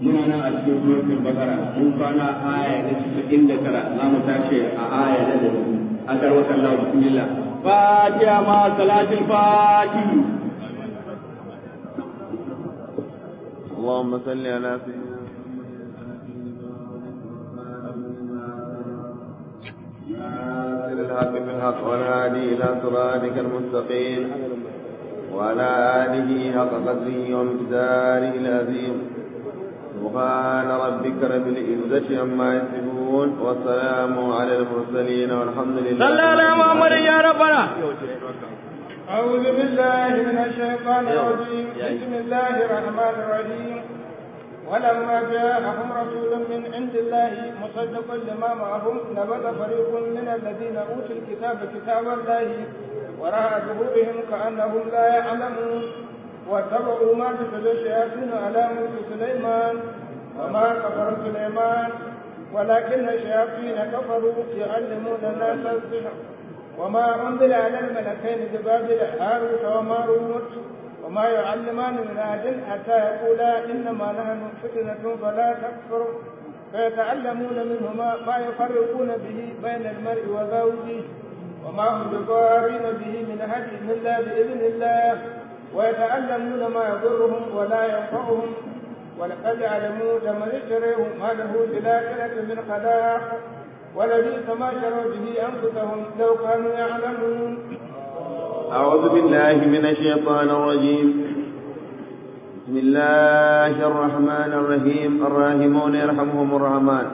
muna nan a cikin suratul bakara mun kwana aya na cikin da tara za mu tashi a aya na da an karwa kallahu bismillah fatiha ma salatul fatihi اللهم صل على سيدنا ناصر الحق بالحق والهادي الى صراطك المستقيم وعلى اله حق قدره ومقداره العظيم سبحان ربك رب العزة عما يصفون والسلام على المرسلين والحمد لله صلى على محمد يا ربنا أعوذ بالله من الشيطان الرجيم بسم الله الرحمن الرحيم ولما جاءهم رسول من عند الله مصدق لما معهم نبذ فريق من الذين أوتوا الكتاب كتاب الله وراء ظهورهم كأنهم لا يعلمون واتبعوا ما تتلو الشياطين على ملك سليمان وما كفر سليمان ولكن الشياطين كفروا يعلمون الناس السحر وما أنزل على الملكين ببابل هاروت وماروت وما يعلمان من أحد حتى يقولا إنما نحن فتنة فلا تكفر فيتعلمون منهما ما يفرقون به بين المرء وزوجه وما هم بضارين به من أحد إلا بإذن الله ويتعلمون ما يضرهم ولا ينفعهم ولقد علموا لمن اشتريه ما له في الآخرة من خلاق ولبئس ما شروا به أنفسهم لو كانوا يعلمون أعوذ بالله من الشيطان الرجيم بسم الله الرحمن الرحيم الراحمون يرحمهم الرحمن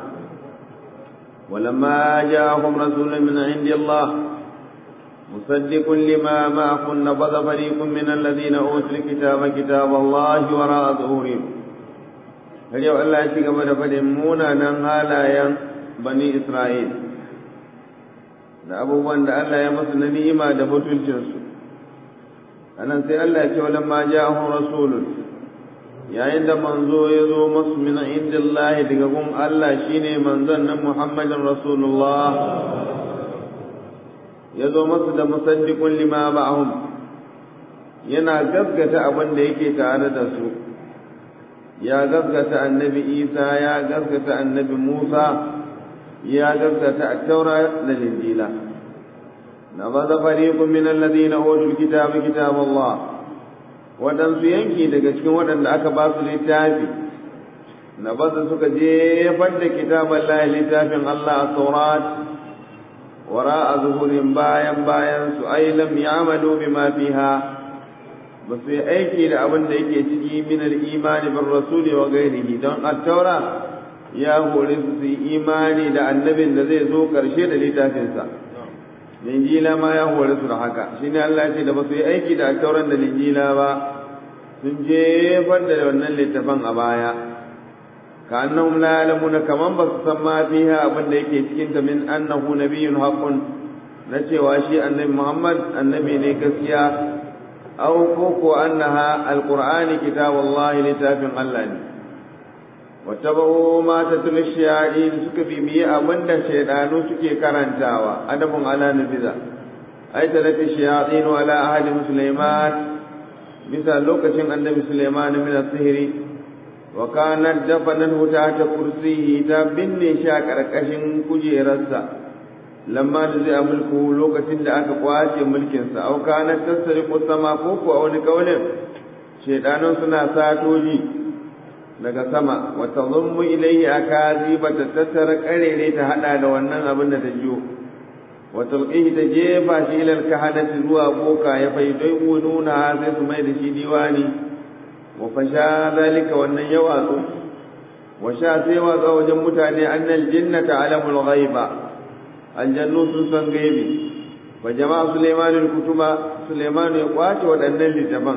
ولما جاءهم رسول من عند الله مصدق لما معكم نبذ فريق من الذين أوتوا الكتاب كتاب الله وراء ظهورهم فليو الله يشيك من فلمونا ننهالا ين بني إسرائيل da abubuwan da Allah ya masu na ni'ima da mutuncinsu anan sai Allah ya ce wala ma ja'ahum rasulun yayin da manzo ya zo masu min indillahi daga gun Allah shine manzon nan Muhammadin Rasulullah ya zo masu da musaddiqun lima ba'ahum yana gaskata abin da yake tare da su ya gaskata annabi Isa ya gaskata annabi Musa ya gaskata at-taura da injila نبذ فريق من الذين أوتوا الكتاب كتاب الله waɗansu yanki daga cikin waɗanda aka ba su littafi na baza suka jefar da kitaban lahi littafin Allah a saurat wara a zuhurin bayan bayan su ai lam ya'malu bima fiha ba su yi aiki da abin da yake ciki min al-imani bin rasuli wa ghairihi don at-taura ya hore su su yi imani da annabin da zai zo karshe da littafinsa linjila ma ya hore su da haka shine Allah ya ce da ba su yi aiki da tauran da linjila ba sun jefar da wannan littafan a baya ka annahum la ya'lamuna kaman ba su san ma fiha abin da yake cikin ta min annahu nabiyyun haqqun na cewa shi annabi Muhammad annabi ne gaskiya aw ko ko annaha alqur'ani kitabullahi littafin Allah ne wattaba'u ma tatlu shayatin suka bibiye abinda shaydanu suke karantawa adabun ala nabiza ai talafi shayatin ala ahli sulaiman bisa lokacin annabi sulaiman min sihiri wa kanat dafanan ta kursiyi ta binne shi a karkashin kujerarsa lamma da zai mulku lokacin da aka kwace mulkinsa au kanat tasriqu sama ko ko a wani kaulin shaydanun suna satoji daga sama wata zummu ilayhi akazi bata tattara karere ta hada da wannan abin da ta jiyo wa tulqihi ta jefa shi ila alkahanati zuwa boka ya faidai nuna sai su mai da shi diwani wa fasha zalika wannan ya watsu wa sha sai watsa wajen mutane annal jinnata alamul ghaiba aljannu sun san gaibi wa jama'a sulaiman kutuba sulaiman ya kwace waɗannan littafan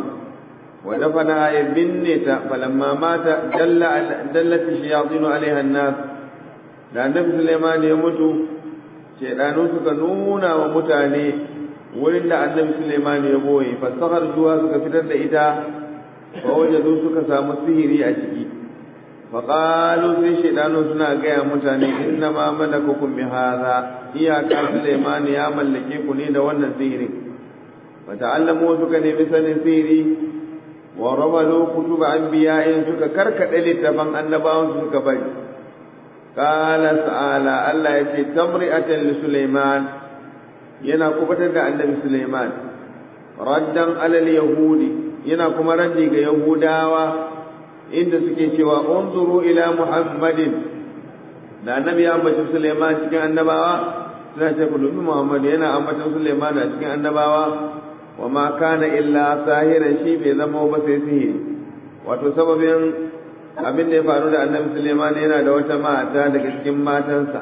ودفنها يبنت فلما مات دل دلت الشياطين عليها الناس da annabi Sulaiman ya mutu shaidanu suka nuna wa mutane wurin da annabi Sulaiman ya boye fasahar juwa suka fitar da ita fa wajadu suka samu sihiri a ciki fa qalu sai shaidanu suna gaya mutane inna ma malakukum bi hadha iyaka Sulaiman ya mallake ku ne da wannan sihirin fa ta'allamu suka nemi sanin sihiri wa ramalu kutuba anbiya'in suka karkade littafan annabawan suka bari qala ta'ala Allah yace tamri'atan li Sulaiman yana kubatar da annabi Sulaiman raddan alal yahudi yana kuma raddi ga yahudawa inda suke cewa unzuru ila muhammadin da annabi ya ambaci Sulaiman cikin annabawa suna ce ku dubi Muhammad yana ambacin Sulaiman a cikin annabawa wa ma kana illa sahiran shi bai zama ba sai sihiri wato sababin abin da ya faru da annabi Sulaiman yana da wata mata daga cikin matansa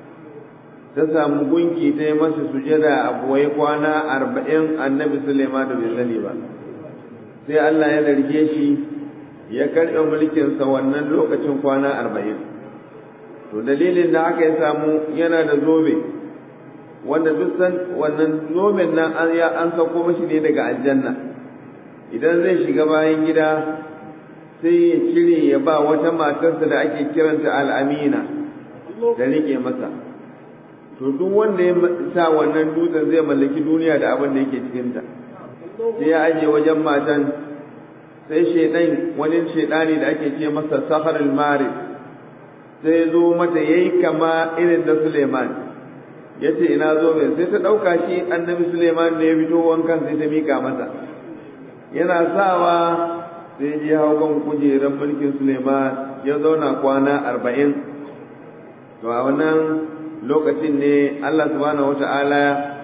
ta samu gunki ta yi masa sujada a buwai kwana arba'in annabi Sulaiman da bai sani ba sai Allah ya zarge shi ya karɓe mulkinsa wannan lokacin kwana arba'in to dalilin da aka yi samu yana da zobe wanda duk san wannan zoben nan an ya an sako mashi ne daga aljanna idan zai shiga bayan gida sai ya cire ya ba wata matarsa da ake kiranta al'amina da rike masa to duk wanda ya sa wannan dutsen zai mallaki duniya da abin da yake cikinta sai ya aje wajen matan sai shaidan wani shaidani da ake ce masa saharul mari sai zo mata yayi kama irin da Suleiman yace ina zo mai sai ta dauka shi annabi Suleiman ne ya fito wankan sai ta mika masa yana sawa sai ji hau kan kujerar mulkin Suleiman ya zauna kwana arba'in to a wannan lokacin ne Allah subhanahu wata'ala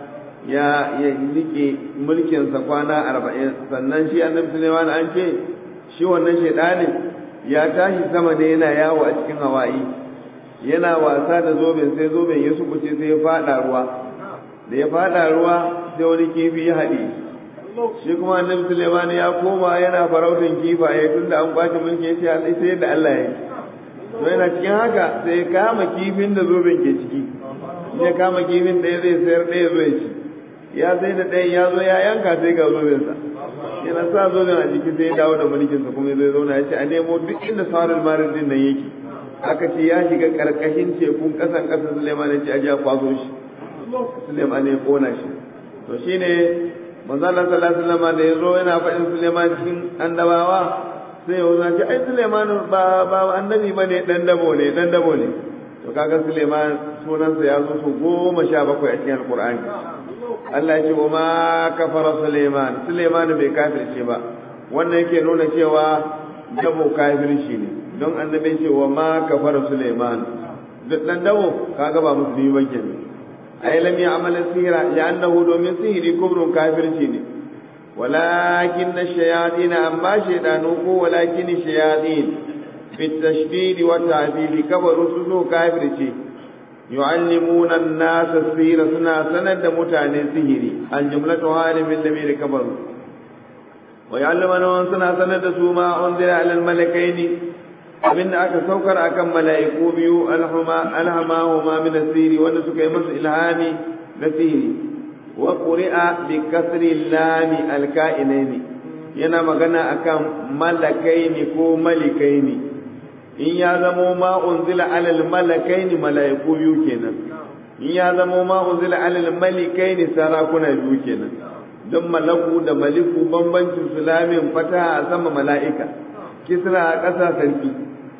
ya ya rike mulkinsa kwana arba'in sannan shi annabi Suleiman an ce shi wannan shaidanin ya tashi sama ne yana yawo a cikin hawaii yana wasa da zoben sai zoben ya sukuce sai ya fada ruwa da ya fada ruwa sai wani kifi ya haɗe shi kuma annabi Suleiman ya koma yana farautin kifaye tunda an kwace mulki ya ce sai da Allah ya yi to yana cikin haka sai ya kama kifin da zoben ke ciki ya kama kifin ɗaya zai sayar ɗaya zai ci ya sai da ɗayan ya zo ya yanka sai ga zobensa yana sa zoben a jiki sai ya dawo da mulkinsa kuma zai zauna ya ce a nemo duk inda sauran marin din nan yake aka ce ya shiga karkashin tekun ƙasan ƙasar suleiman ya ce a ja kwazo shi suleiman ya kona shi to shine manzo Allah sallallahu alaihi wasallam da ya zo yana faɗin suleiman cikin annabawa sai ya wuce ce ai suleiman ba ba annabi bane dan dabo ne dan dabo ne to kaga suleiman sunansa ya zo su goma sha bakwai a cikin alqur'ani Allah ya ce wa ma kafara Suleiman Suleiman bai kafirce ba wannan yake nuna cewa dabo kafirci ne don annabi ce wa ma kafara Suleiman duk dan dabo kaga ba musulmi ba kenan ay lam ya'mal sihra li'annahu domin sihiri kubrun kafirci ne walakin ash-shayatin amma shaydanu ko walakin ash-shayatin fi at-tashdid wa at-ta'dil kabaru su kafirci yu'allimuna an-nasa sihra suna sanar da mutane sihiri al-jumlatu halimin lamir kabaru wa ya'lamuna suna sanar da su ma unzila ala al-malakaini abinda aka saukar akan mala'iku biyu alhama alhamahuma min as-sihri wanda suka yi masa ilhami da sihiri wa quri'a bi kasri lami al-ka'inaini yana magana akan malakaini ko malikaini in ya zamo ma unzila alal malakaini mala'iku biyu kenan in ya zamo ma unzila alal malikaini sarakuna biyu kenan don malaku da maliku bambancin sulamin fataha a sama mala'ika kisra a ƙasa sarki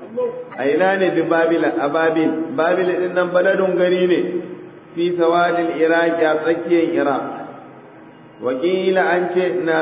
a ina ne bi babila a babil babil din nan baladun gari ne fi sawadil iraki a tsakiyar iraq wakila an ce na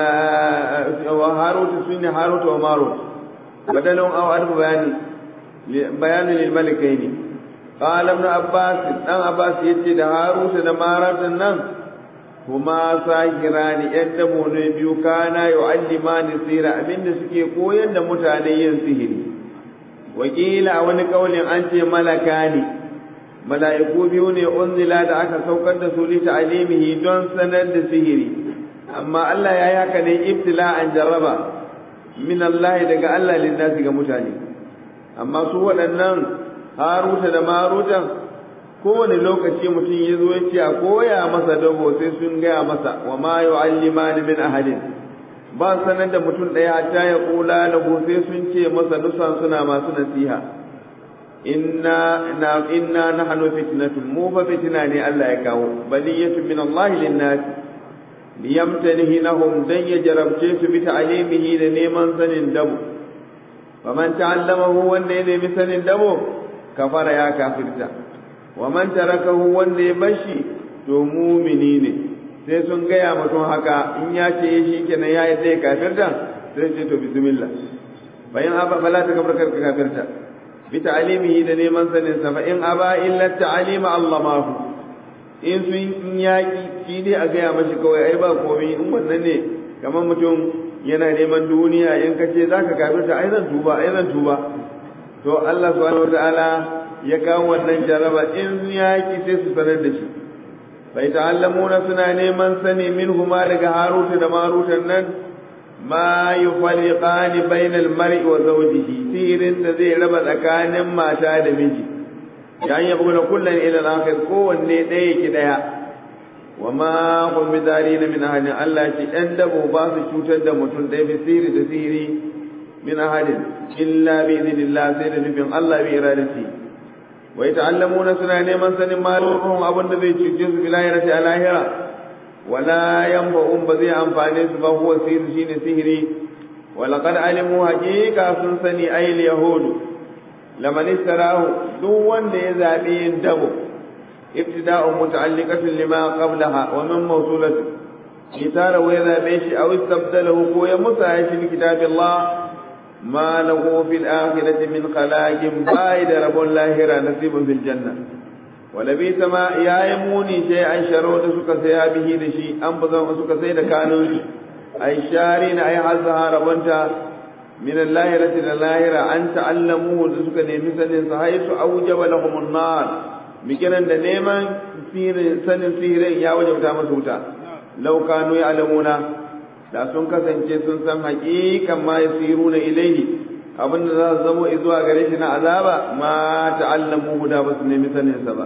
wa harutu sun ne harutu wa marut badalun aw alfu bayani bayani lil malikaini qala ibn abbas dan abbas yace da harutu da marut nan kuma sahirani yan dabo ne biyu kana yu'allimani sira abinda suke koyar da mutane yin sihiri wakila a wani kaulin an ce malaka ne mala'iku biyu ne unzila da aka saukar da su li ta'limihi don sanar da sihiri amma Allah ya yi haka ne ibtila'an jarraba min Allah daga Allah linnasi ga mutane amma su waɗannan haruta da maruta kowane lokaci mutum ya zo ya ce a koya masa dabo sai sun gaya masa wa ma yu'allimani min ahadin ba sanar da mutum ɗaya hatta ya kula lahu sai sun ce masa nusan suna masu nasiha inna na inna nahnu fitnatun mu fa fitna ne Allah ya kawo baliyatun min Allah linnas liyamtanihinahum dan ya jarabce su bi ta'limihi da neman sanin dabo faman ta'allamahu wanda ya nemi sanin dabo kafara ya kafirta wa man tarakahu wanda ya bashi to mumini ne sai sun gaya mutum haka in ya ce shi kenan ya yi zai kafirta sai ce to bismillah bayan aba fala ta kafar karka kafirta bi ta'limihi da neman sanin sa fa in aba illa ta'lima Allah ma hu in sun in yaki shi dai a gaya mashi kawai ai ba komai in wannan ne kamar mutum yana neman duniya in ka ce zaka kafirta ai zan tuba ai zan tuba to Allah subhanahu wataala ya kawo wannan jaraba in yaki sai su sanar da shi bai ta'allamuna suna neman sani min huma daga haruta da marutan nan ma yufarriqani bainal mar'i wa zawjihi sirin da zai raba tsakanin mata da miji yan yabu na kullun ila al-akhir kowanne ɗaya yake ɗaya wa ma hum bidarina min ahadin Allah ce ɗan dabo ba su cutar da mutum ɗaya bi siri da siri min ahadin illa bi idhnillah sai da nufin Allah bi iradati wa yata'allamuna suna neman sanin malum abin da zai cuce su bil lahirati a lahira wala yanfa'un ba zai amfane su ba huwa sihir shine sihiri wa laqad alimu haqiqa sun sani ayil yahudu laman istarahu duk wanda ya zabi yin dabo ibtida'un muta'alliqatun lima qablaha wa min mawsulati kitara wa ya zabe shi aw istabdalahu ko ya musa shi kitabillah ما له في الآخرة من خلاق بايد رب الله نصيب في الجنة ولبيت ما يا يموني شيئا شرود سك سيا به دشي أن بزن سك سيد كانوا أي شارين أي حزها ربنتا من اللاهرة للاهرة أن تعلموه سك نمسن حيث أوجب لهم النار mikinan da neman sanin sihirin ya wajabta masu wuta lau kanu ya alamuna da sun kasance sun san haƙiƙan ma yasiru na ilaihi abin da za su zamo zuwa gare shi na azaba ma ta'allamu da ba su nemi sanin sa ba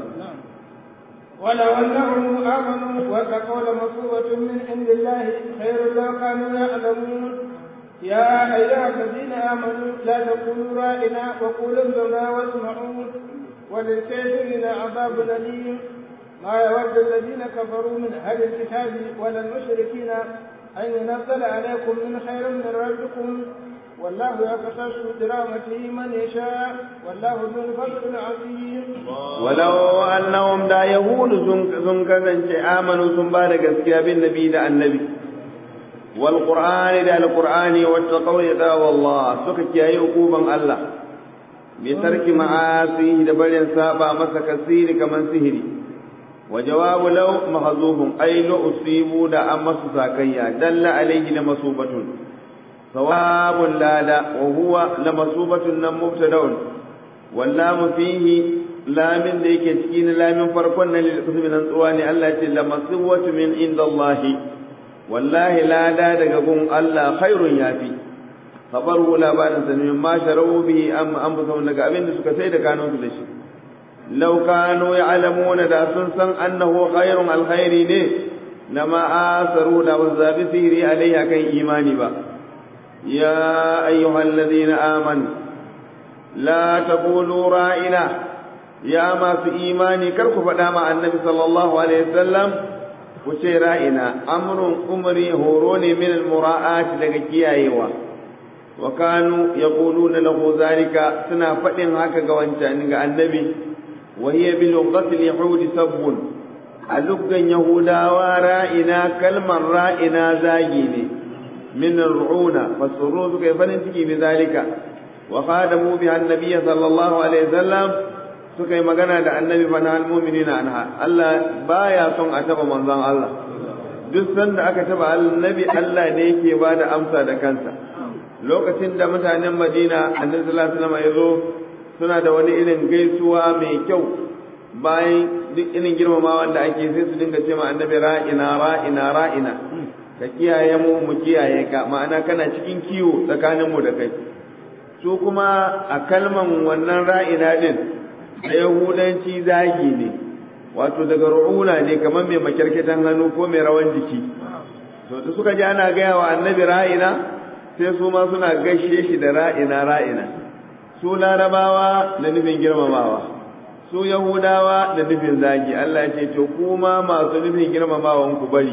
ولو أنهم آمنوا واتقوا لمثوبة من عند الله خير لو كانوا يعلمون يا أيها الذين آمنوا لا تقولوا رائنا وقولوا انظرنا واسمعوا وللكافرين عذاب أليم ما يود الذين كفروا من أهل الكتاب ولا المشركين أن ينزل عليكم من خير من ربكم والله يقتص برحمته من يشاء والله ذو الفضل العظيم ولو أنهم دا يهود سن كذن آمنوا سن بعد gaskiya bin nabi da annabi والقرآن دا القرآن واتقوا يدا والله suka kiyaye hukuman Allah bi tarki ma'asihi da barin saba masa kasiri kaman sihiri وجواب لو محذوف أي لو أصيبوا دا أما ساكيا دل عليه لمصوبة ثواب لا لا وهو لمصوبة مبتدا واللام فيه لام ديك تكين لام فرقنا للقسم من الأنطوان التي لمصوبة من عند الله والله لا دا دقون الله خير يافي خبره لا بعد سنين ما شروا به أم أنفسهم لك أبين سكسيد كانوا تلشي لو كانوا يعلمون دا سنسن أنه خير الخير ne na ma'asaru da wazabi sihiri alaiha kan imani ba ya ayyuhal ladina amanu la taqulu ra'ina ya masu imani kar ku faɗa ma annabi sallallahu alaihi wasallam ku ce ra'ina amrun umri horo ne min al-mura'at daga kiyayewa wa kanu yaquluna lahu zalika suna faɗin haka ga wancan ga annabi وهي بلغة اليهود سب ألقا يهودا ورائنا كلمة رائنا زاجيني من الرعونة فالسرور كيف ننتقي بذلك وخادموا بها النبي صلى الله عليه وسلم suka yi magana da annabi fa na almu'minina anha Allah baya son a taba manzon Allah duk sanda aka taba annabi Allah ne yake ba da amsa da kansa lokacin da mutanen Madina annabi sallallahu alaihi wasallam ya zo suna da wani irin gaisuwa mai kyau bayan duk irin girmamawa da ake sai su dinga ce ma annabi ra'ina ra'ina ra'ina ka kiyaye mu mu kiyaye ka ma'ana kana cikin kiwo tsakanin mu da kai su kuma a kalman wannan ra'ina din da yahudanci zagi ne wato daga ru'una ne kamar mai makyarketan hannu ko mai rawan jiki to da suka ji ana gaya wa annabi ra'ina sai su ma suna gaishe shi da ra'ina ra'ina su larabawa da nufin girmamawa su yahudawa da nufin zagi Allah ce to kuma masu nufin girmamawan ku bari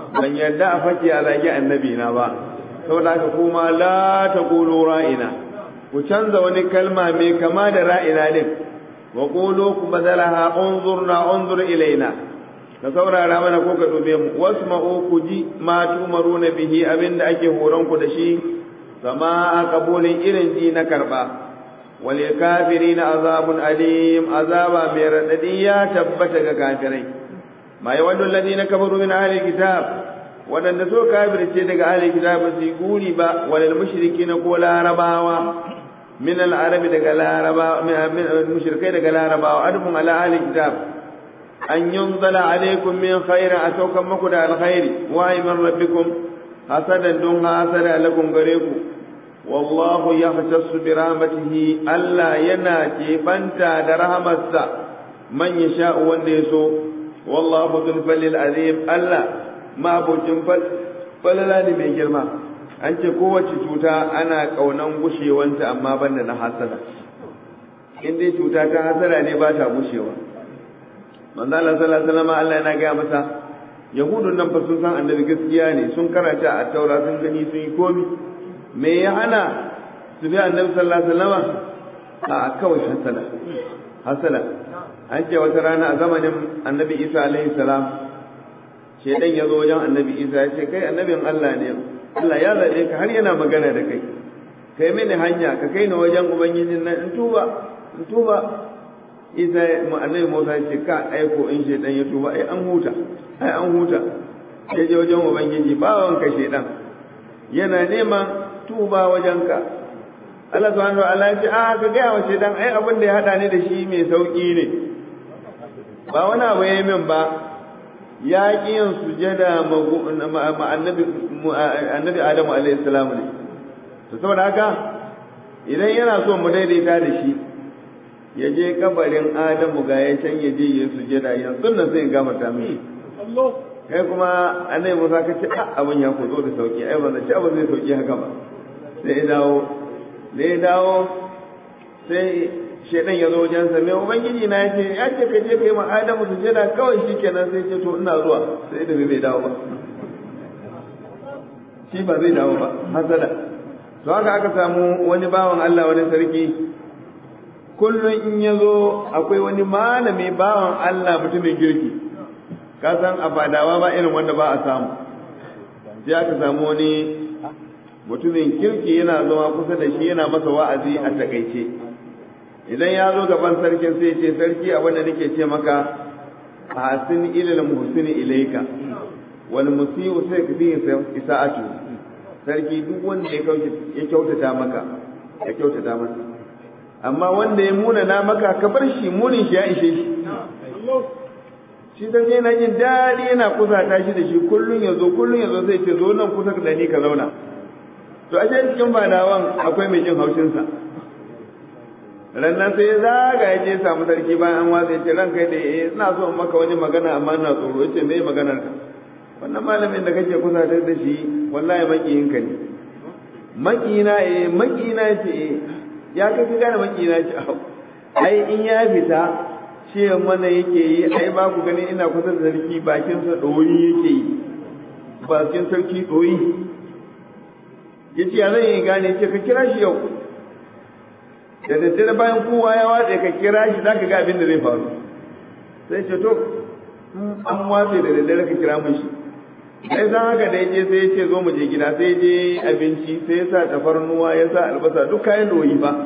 ban yarda a fake a zagi annabi na ba saboda haka kuma la taqulu ra'ina ku canza wani kalma mai kama da ra'ina din wa qulu ku badalaha unzurna unzur ilaina ka saurara mana ko ka dube mu wasma'u ku ji ma tumaruna bihi abinda ake horon ku da shi sama a kabulin irin ji na karba wal kafirina azabun alim azaba mai radadi ya tabbata ga kafirai ma yawaddu alladhina kafaru min ahli kitab wadanda so kafirce daga ahli kitab ba su guri ba walal mushrikina ko larabawa min al arabi daga larabawa min mushrikai daga larabawa adfun ala ahli kitab an yunzala alaikum min khairin a saukan muku da alkhairi wa min rabbikum hasadan dun hasada lakum gare ku wallahu yahtassu bi rahmatihi Allah yana banta da rahamarsa man yasha wanda ya so wallahu dhul falil azim Allah ma bucin falala ne mai girma an ce kowace cuta ana kaunan gushewanta amma banda na hasada in dai cuta ta hasada ne ba ta gushewa manzo Allah sallallahu alaihi wasallam Allah yana ga masa yahudun nan fa sun san annabi gaskiya ne sun karanta a taura sun gani sun yi komi me ya hana su bi annabi sallallahu alaihi wasallam a kawai hasala hasala an ce wata rana a zamanin annabi Isa alaihi salam shedan ya zo wajen annabi Isa ya ce kai annabin Allah ne Allah ya zabe ka har yana magana da kai kai mini hanya ka kai ni wajen ubangijin nan in tuba in tuba isa annabi Musa ya ce ka aiko in shedan ya tuba ai an huta ai an huta sai je wajen ubangiji bawan ka shedan yana neman tuba wajen ka Allah subhanahu wa ta'ala ya ce a ka ga wa shedan ai abin da ya hada ni da shi mai sauki ne ba wani abu yayi min ba ya ki yin sujada ma annabi annabi Adamu alaihi salam ne to saboda haka idan yana so mu daidaita da shi ya je kabarin Adamu ga ya can ya je ya sujada yanzu nan sai in gafarta mishi kai kuma annabi Musa ka ce abin ya kuzo da sauki ai ba zai abin zai sauki haka ba sai ya dawo da ya dawo sai shedan ya zo wajen sa mai ubangiji na ya ce ya ce ka je kai ma Adamu sujada kawai shikenan sai ce to ina zuwa sai da bai dawo ba shi ba zai dawo ba hasada to haka aka samu wani bawan Allah wani sarki kullum in ya zo akwai wani malami bawan Allah mutumin girki ka san a fadawa ba irin wanda ba a samu sai aka samu wani mutumin kirki yana zama kusa da shi yana masa wa'azi a takaice idan ya zo gaban sarkin sai ce sarki abin da nake ce maka hasin ilal muhsini ilaika wal musiu sai ka fi isa'atu sarki duk wanda ya kyautata maka ya kyautata masa amma wanda ya muna na maka ka bar shi munin shi ya ishe shi shi dan yana jin daɗi yana kusa ta shi da shi kullun ya zo kullun ya zo sai ce zo nan kusa da ni ka zauna to a cikin badawan akwai mai jin haushin sa rannan sai ya zaga ya je samu sarki bayan an watsa ya ce ranka da eh ina so in maka wani magana amma ina tsoro ya ce me maganar ka wannan malamin da kake kusa da shi wallahi makiyinka ne makina eh makina ce eh ya kai ka gane makina ce ai in ya fita ce mana yake yi ai ba ku gani ina kusa da sarki bakin sa doyi yake yi bakin sarki doyi yace ya zan yi gane ce ka kira shi yau da daddare bayan kowa ya watse ka kira shi zaka ga abin da zai faru sai ce to an watse da daddare ka kira mun shi sai san haka da je sai ya ce zo mu je gida sai je abinci sai ya sa tafarnuwa ya sa albasa duk kayan doyi ba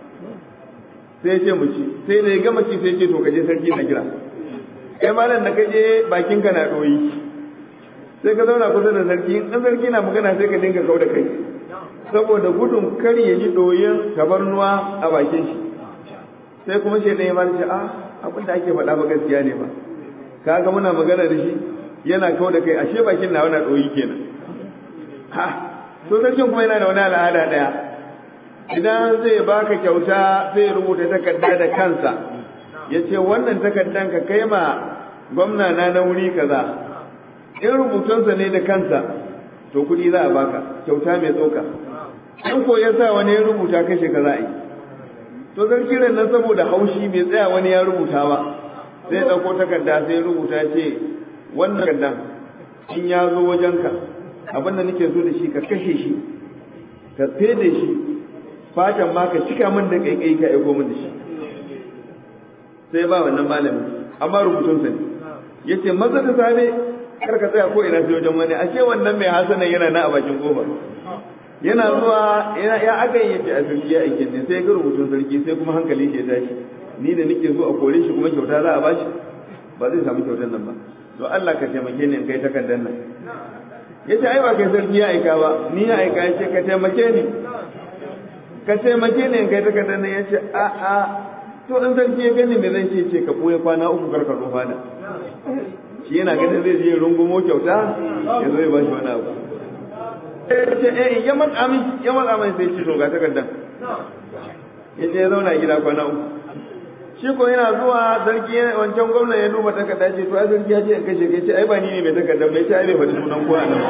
sai ya ce mu ci sai da ya gama ci sai ya ce to ka je sarki na kira kai malam da ka je bakin ka na doyi sai ka zauna kusa da sarki in sarki na magana sai ka dinga kau da kai saboda gudun kar ya ji doyin tafarnuwa a bakin shi sai kuma shi ɗaya ma ce a abin da ake faɗa ba gaskiya ne ba kaga muna magana da shi yana kawo da kai ashe bakin na wani ɗoyi kenan ha so sarkin kuma yana da wani al'ada ɗaya idan zai baka kyauta zai rubuta takarda da kansa ya ce wannan takardan ka kai ma gwamna na na wuri kaza in rubutunsa ne da kansa to kuɗi za a baka kyauta mai tsoka in ko ya sa wani ya rubuta kashe ka za a yi to sarki nan saboda haushi bai tsaya wani ya rubuta ba sai ya ɗauko takarda sai ya rubuta ce wannan kaddan in ya zo wajenka abin da nake so da shi ka kashe shi ka fede shi fatan ma ka cika min da kaikai ka aiko min da shi sai ba wannan malami amma rubutun sa ne yace maza da safe kar ka tsaya ko ina sai wajen wani ashe wannan mai hasanan yana na a bakin kofa yana zuwa ya aka yi yace a sarki ya aikin ne sai ga rubutun sarki sai kuma hankali shi ya tashi ni da nake so a kore shi kuma kyauta za a bashi ba zai samu kyautar nan ba to Allah ka taimake ni in kai takardar nan yace ai ba kai sarki ya aika ba ni ya aika yace ka taimake ni ka taimake ni in kai takardar nan yace a a to in sarki ya gani me zan ce ce ka boye kwana uku karka zo fada shi yana ganin zai je rungumo kyauta ya zo ya bashi wani abu ce eh ya matsa min ya matsa min sai ce to ga takardar yace ya zauna gida kwana uku shi ko yana zuwa sarki wancan gwamna ya duba takarda ce to ai sarki ya ce in kashe kai ce ai ba ni ne mai takarda bai ce ai bai faɗi sunan kowa nan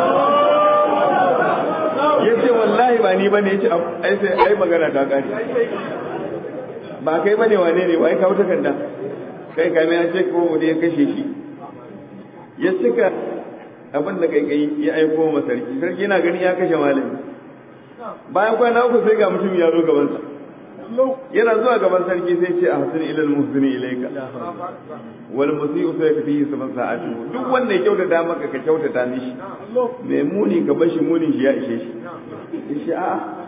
ya ce wallahi ba ni bane ya ce ai sai ai magana ta kare ba kai bane wane ne wai kawo takarda kai kai ya ce ko mu ya kashe shi ya cika abin da kai kai ya aiko ma sarki sarki yana ganin ya kashe malami bayan kwana uku sai ga mutum ya zo gabansa yana zuwa gaban sarki sai ce a hasin ilal muhsini ilaika wal musiu sai ka fi saban sa'atu duk wanda ya kyautata maka ka kyautata mishi mai muni ka bashi munin shi ya ishe shi shi a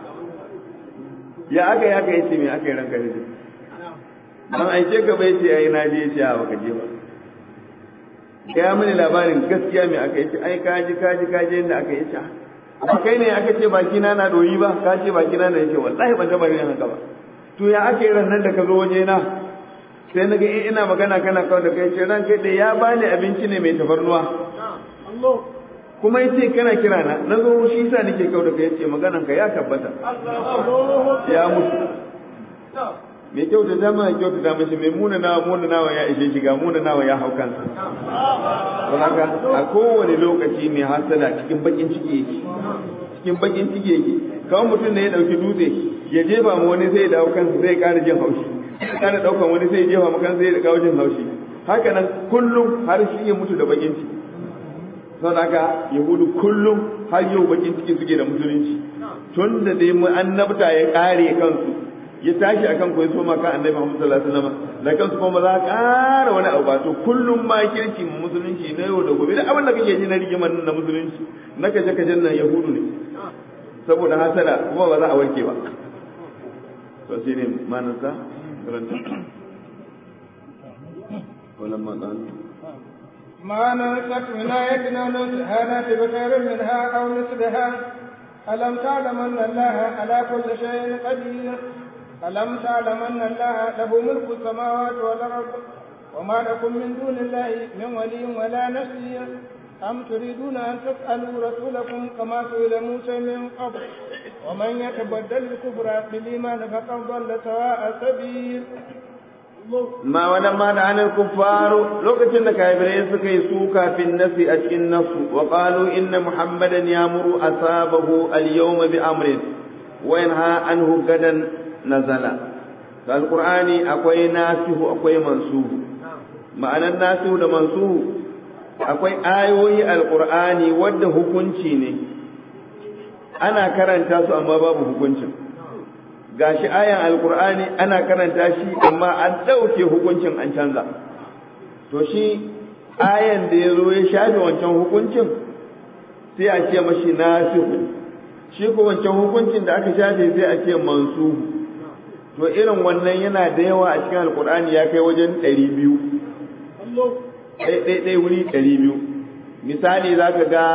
ya aka ya kai ce me aka yi ranka da an aike ka bai ce ai na je ce a baka je ba ya mini labarin gaskiya me aka yi ce ai kaji kaji kaji inda aka yi ce ba kai ne aka ce baki na na doyi ba ka ce baki na na yace wallahi ban taba yin haka ba to ya ake ran nan da ka zo waje na sai na ga ina magana kana kawai da kai ce ran kai da ya bani abinci ne mai tafarnuwa kuma yace kana kira na na zo shi yasa nake kawai da kai yace maganan ka ya tabbata ya mutu mai kyauta dama kyauta da mashi mai muna nawa muna nawa ya ishe shiga muna nawa ya hau kansa don haka a kowane lokaci mai hasada cikin bakin ciki yake cikin bakin ciki yake kawai mutum ne ya dauki dutse ya jefa ma wani sai ya dawo kansa sai ya ƙara jin haushi ya ƙara ɗaukan wani sai ya jefa ma kansa sai ya kawo jin haushi haka nan kullum har shi ya mutu da bakin ciki saboda haka yahudu kullum har yau bakin ciki suke da musulunci tun da dai mu annabta ya ƙare kansu ya tashi akan ko ya soma kan annabi Muhammad sallallahu alaihi wasallam da kansu kuma za ka ƙara wani abu ba to kullum ma kirki musulunci na yau da gobe da abin da kake ji na rigimar na musulunci na kaje kajen nan yahudu ne saboda hasada kuma ba za a warke ba to shi ne manasa karanta ولما قال ما ننسك من آية أو ننسها نأتي بخير منها أو مثلها ألم تعلم أن الله على كل شيء قدير ألم تعلم أن الله له ملك السماوات والأرض وما لكم من دون الله من ولي ولا نصير أم تريدون أن تسألوا رسولكم كما سئل موسى من قبل ومن يتبدل الكفر بالإيمان فقد ضل سواء السبيل ما ولما لعن الكفار لوكتن كايبرين سكي سوكا في النفس أشكي النفس وقالوا إن محمدا يأمر أصابه اليوم بأمر وينهى عنه غدا نزل فالقرآن أكوي ناسه أكوي منسوه معنى الناسه ده منسوه akwai ayoyi alkur'ani wadda hukunci ne ana karanta su amma babu hukuncin gashi ayan alkur'ani ana karanta shi amma an ɗauke hukuncin an canza to shi ayan da ya zo ya shafe wancan hukuncin sai a ce mashi nasihu shi ko wancan hukuncin da aka shafe sai a ce mansuhu to irin wannan yana da yawa a cikin alkur'ani ya kai wajen ɗari biyu ɗaiɗaiɗai wuri ɗari biyu misali za ka ga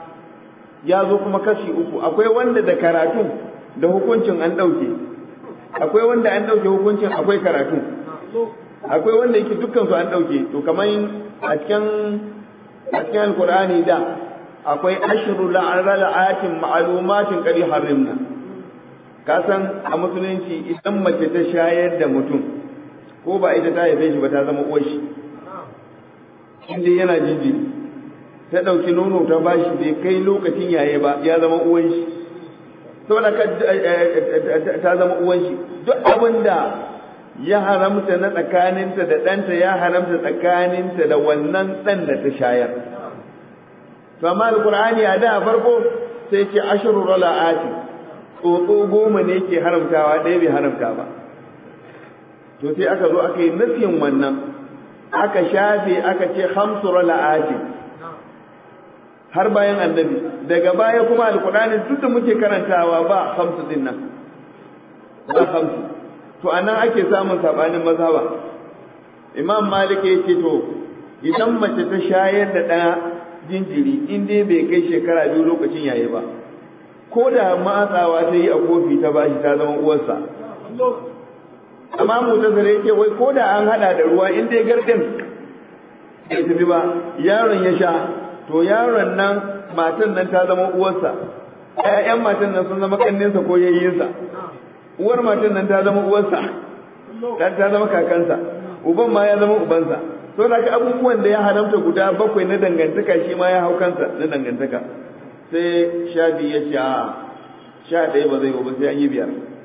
ya zo kuma kashi uku akwai wanda da karatun da hukuncin an ɗauke akwai wanda an ɗauke hukuncin akwai karatu akwai wanda yake dukkan su an ɗauke to kamar a cikin a cikin alkur'ani da akwai ashru la'alatin ma'lumatin qad harrimna ka san a musulunci idan mace ta shayar da mutum ko ba ita ta haife shi ba ta zama uwar shi inda yana jinjiri ta ɗauki nono ta bashi bai kai lokacin yaye ba ya zama uwan shi saboda ta zama uwan shi duk abin da ya haramta na tsakaninta da ɗanta ya haramta tsakaninta da wannan ɗan da ta shayar to amma alqur'ani a da farko sai ce ashru rala'ati tsotso goma ne ke haramtawa ɗaya bai haramta ba to sai aka zo aka yi nufin wannan aka shafe aka ce hamsu rala'ati har bayan annabi daga baya kuma alkur'ani duk da muke karantawa ba hamsu din nan ba hamsu to anan ake samun sabanin mazhaba imam malik ya ce to idan mace ta shayar da ɗaya jinjiri in dai bai kai shekara biyu lokacin yayi ba ko da matsawa ta yi a kofi ta bashi ta zama uwarsa amma mu ta zare yake wai ko da an hada da ruwa in dai gardin bai tafi ba yaron ya sha to yaron nan matan nan ta zama uwarsa ƴaƴan matan nan sun zama kanninsa ko yayyinsa uwar matan nan ta zama uwarsa dan ta zama kakansa uban ma ya zama ubansa to da ka abubuwan da ya haramta guda bakwai na dangantaka shi ma ya hau kansa na dangantaka sai sha biyu ya ce a sha ɗaya ba zai ba sai an yi biyar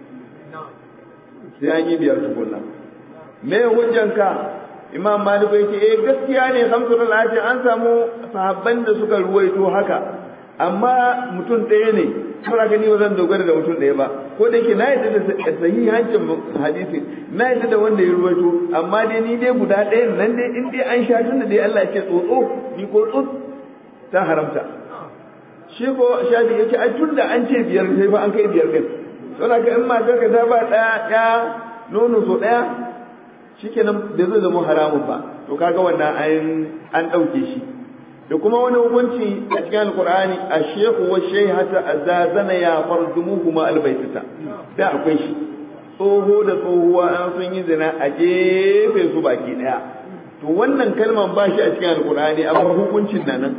sai an yi biyar tukunna me hujjanka imam malik ya ce eh gaskiya ne hamsul al'ati an samu sahabban da suka ruwaito haka amma mutum ɗaya ne saboda ni ba zan dogara da mutum ɗaya ba ko da yake na yadda da sahihancin hadisi na yadda da wanda ya ruwaito amma dai ni dai guda ɗaya nan dai in dai an sha tun da dai Allah ya ce tsotso ni ko tsot ta haramta shi ko shafi ya ce ai tun da an ce biyar sai fa an kai biyar din saboda ka in matar ka ta ba ɗaya ɗaya nono so ɗaya shikenan bai zai zama haramun ba to kaga wannan an an ɗauke shi da kuma wani hukunci a cikin alkur'ani a shehu wa shehata azazana ya farjumuhu ma albaitata da akwai shi tsoho da tsohuwa an sun yi zina a jefe su baki daya to wannan kalman ba shi a cikin alkur'ani amma hukuncin na nan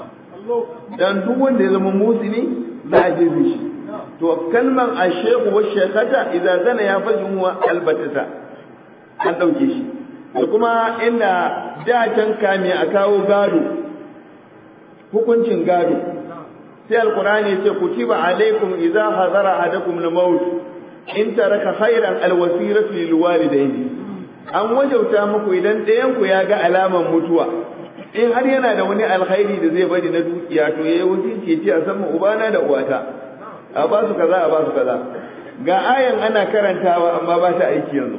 dan duk wanda ya zama musini za a jefe shi to kalman a shehu wa shehata idza zana ya farjumuhu albaitata an dauke shi da kuma inda da can kame a kawo gado hukuncin gado sai alqur'ani ya ce kutiba alaikum idza hadara ahadakum al-maut in taraka khairan al-wasiratu lil walidayni an wajauta muku idan ɗayan ku ya ga alaman mutuwa in har yana da wani alkhairi da zai bari na dukiya to yayi wasiyyaci ya ce a san ubana da uwata a ba su kaza a ba su kaza ga ayan ana karantawa amma ba ta aiki yanzu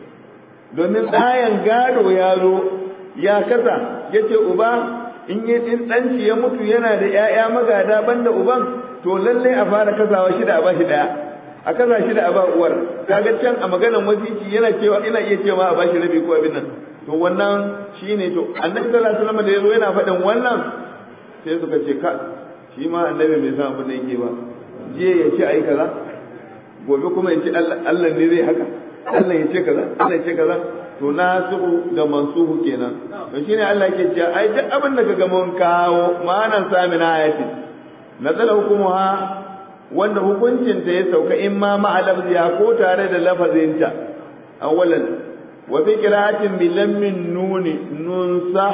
domin ayan gado ya zo ya kasa yace uba in yi din ɗanci ya mutu yana da ‘ya'ya magada banda uban to lallai a fara kasawa shida a bashi ɗaya a kasa shida a ba uwar kaga can a maganan wasici yana cewa ina iya cewa a bashi rabi ko abin nan to wannan shine to annabi sallallahu alaihi wasallam da yazo yana faɗin wannan sai suka ce ka shi ma annabi bai san abin da yake ba jiya ya ce ai kaza gobe kuma ya ce Allah ne zai haka Allah ya ce kaza Allah ya ce kaza to nasihu da mansuhu kenan to shine Allah yake cewa ai duk abin da kaga mun kawo ma'anan samin ayati nazala hukumuha wanda hukuncin ta ya sauka in ma ma'alafziya ko tare da lafazinta awalan wa fi qira'atin bi lammin nuni nunsa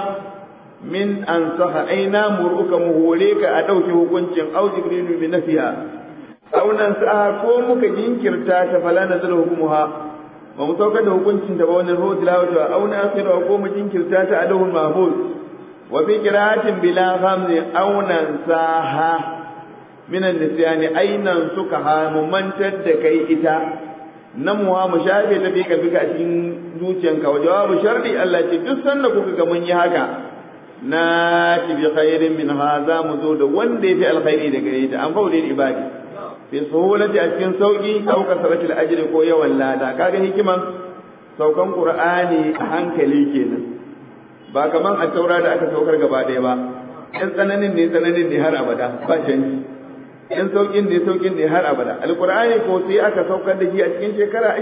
min ansaha aina muruka muhore ka a dauke hukuncin au jibrilu bi nafiha aw nan sa ko muka jinkirta ta fala nazala hukumuha ba mu saukar da hukuncin da ba wani ruhu tilawatu a auna akhira ko mu jinkirta ta alahul mahfuz wa fi qira'atin bila hamzi aunan saha min an-nisyani ainan suka ha mu mantar da kai ita nan mu mu shafe ta fi kalbika a cikin zuciyanka wa jawabu sharri Allah ce duk sanda kuka ga mun yi haka na ti bi khairin min hadha mu zo da wanda yafi alkhairi daga ita an faule ibadi fi suhulati a cikin sauki au kasratil ajri ko yawan lada kaga hikiman saukan qur'ani a hankali kenan ba kaman a taura da aka saukar gaba ɗaya ba in tsananin ne tsananin ne har abada ba canji in saukin ne saukin ne har abada alqur'ani ko sai aka saukar da shi a cikin shekara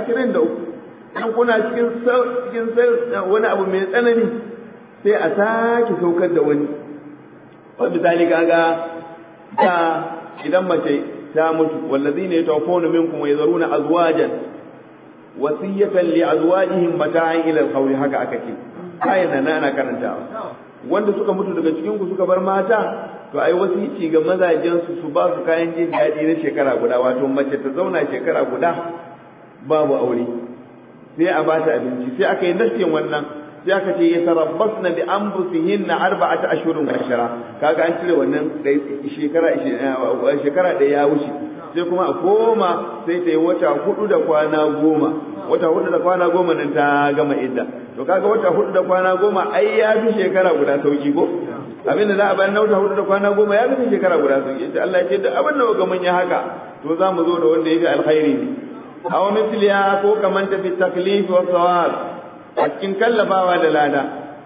23 dan kuna cikin cikin wani abu mai tsanani sai a sake saukar da wani wa misali kaga da idan mace ta mutu wallazina yatawaffawna minkum wa yadharuna azwajan wasiyatan li azwajihim mata'an ila al haka aka ce kayan nan ana karantawa wanda suka mutu daga cikin ku suka bar mata to ai wasici ga mazajen su su ba su kayan jin daɗi na shekara guda wato mace ta zauna shekara guda babu aure sai a ba ta abinci sai aka yi nasiyan wannan sai aka ce yatarabbasna bi anfusihinna arba'ata ashhurin wa ashara kaga an cire wannan shekara shekara da ya wuce sai kuma a koma sai ta yi wata hudu da kwana goma wata hudu da kwana goma nan ta gama idda to kaga wata hudu da kwana goma ai ya fi shekara guda sauki ko abinda za a bayar na wata hudu da kwana goma ya fi shekara guda sauki ita Allah ya ce da abin da ga mun yi haka to za mu zo da wanda ya fi alkhairi ne aw misliya ko kaman ta fi taklif wa sawab a cikin kallafawa da lada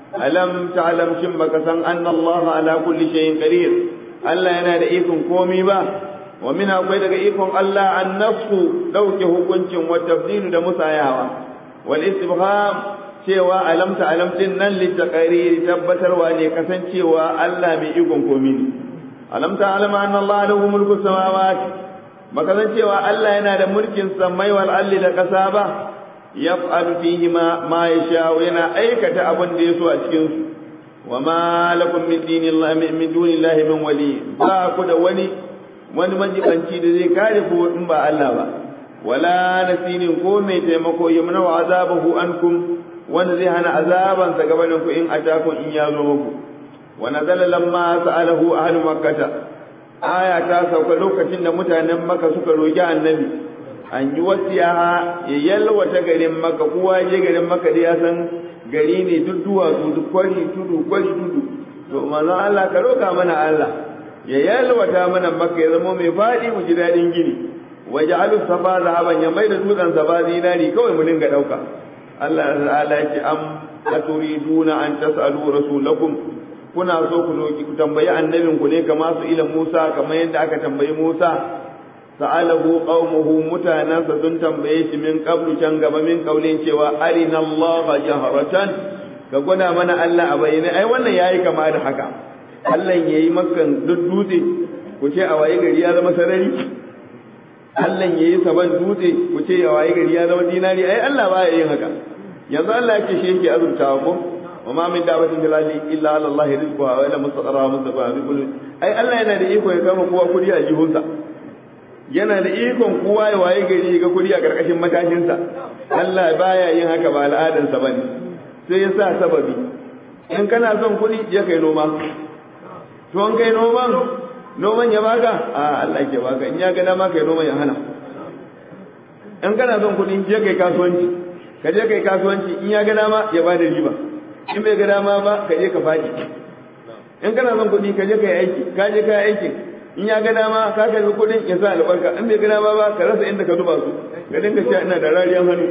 alam ta'lam shin baka san anna Allah ala kulli shay'in qadir Allah yana da ikon komai ba wa min akwai daga ikon Allah an nafsu dauke hukuncin wa tabdilu da musayawa wal istifham cewa alam ta'lam din nan li taqriri tabbatarwa ne kasancewa Allah mai ikon komai ne alam ta'lam anna Allah lahu mulku samawati maka cewa Allah yana da mulkin samai wal alli da kasa ba yaf'alu fihi ma ma yasha yana aikata abin da yaso a cikin su wa ma lakum min dinillahi min dunillahi min wali ba ku da wani wani majibanci da zai kare ku in ba Allah ba wala nasinin ko mai taimako yamna wa azabahu ankum wanda zai hana azaban sa gabanin ku in atakum in ya zo muku wa nazala lamma sa'alahu ahlu makkah aya ta sauka lokacin da mutanen maka suka roki annabi an yi wasiya ya yalwata garin maka kowa je garin maka da ya san gari ne duk duwatsu duk kwari tudu kwari tudu to manzon Allah ka roka mana Allah ya yalwata mana maka ya zama mai faɗi mu ji daɗin gini waje alu safa zahaban ya mai da dutsen safa zinari kawai mu dinga ɗauka Allah ta'ala ya ce am aturiduna an tasalu rasulakum kuna so ku roki ku tambayi annabin ku ne kamar su ila Musa kamar yadda aka tambayi Musa sa'alahu qaumuhu mutanansa sun tambaye shi min qablu can gaba min kaulin cewa arina Allah jaharatan ka gwada mana Allah a bayyane ai wannan yayi kama da haka Allah yayi makan dutse ku ce a waye gari ya zama sarari Allah yayi saban dutse ku ce a waye gari ya zama dinari ai Allah baya yin haka yanzu Allah yake shi yake azurtawa ko وما من دعوة في الأرض إلا على الله رزقها وإلا مستقرها مستقرها بكل أي الله yana da iko ya kama kowa kudi a jihunsa yana da ikon kowa ya waye gari ga kudi a karkashin matashinsa Allah baya yin haka ba al'adansa bane sai ya sa sababi in kana son kudi je kai noma to in kai noman noman ya baka a Allah ke baka in ya ga dama kai noman ya hana in kana son kudi je kai kasuwanci ka je kai kasuwanci in ya ga dama ya bada riba in bai ga dama ba ka je ka faɗi in kana son kuɗi ka je ka yi aiki ka je ka yi aikin in ya ga dama ka karbi kuɗin ya sa albarka in bai ga dama ba ka rasa inda ka zuba su ka dinga cewa ina da rariyan hannu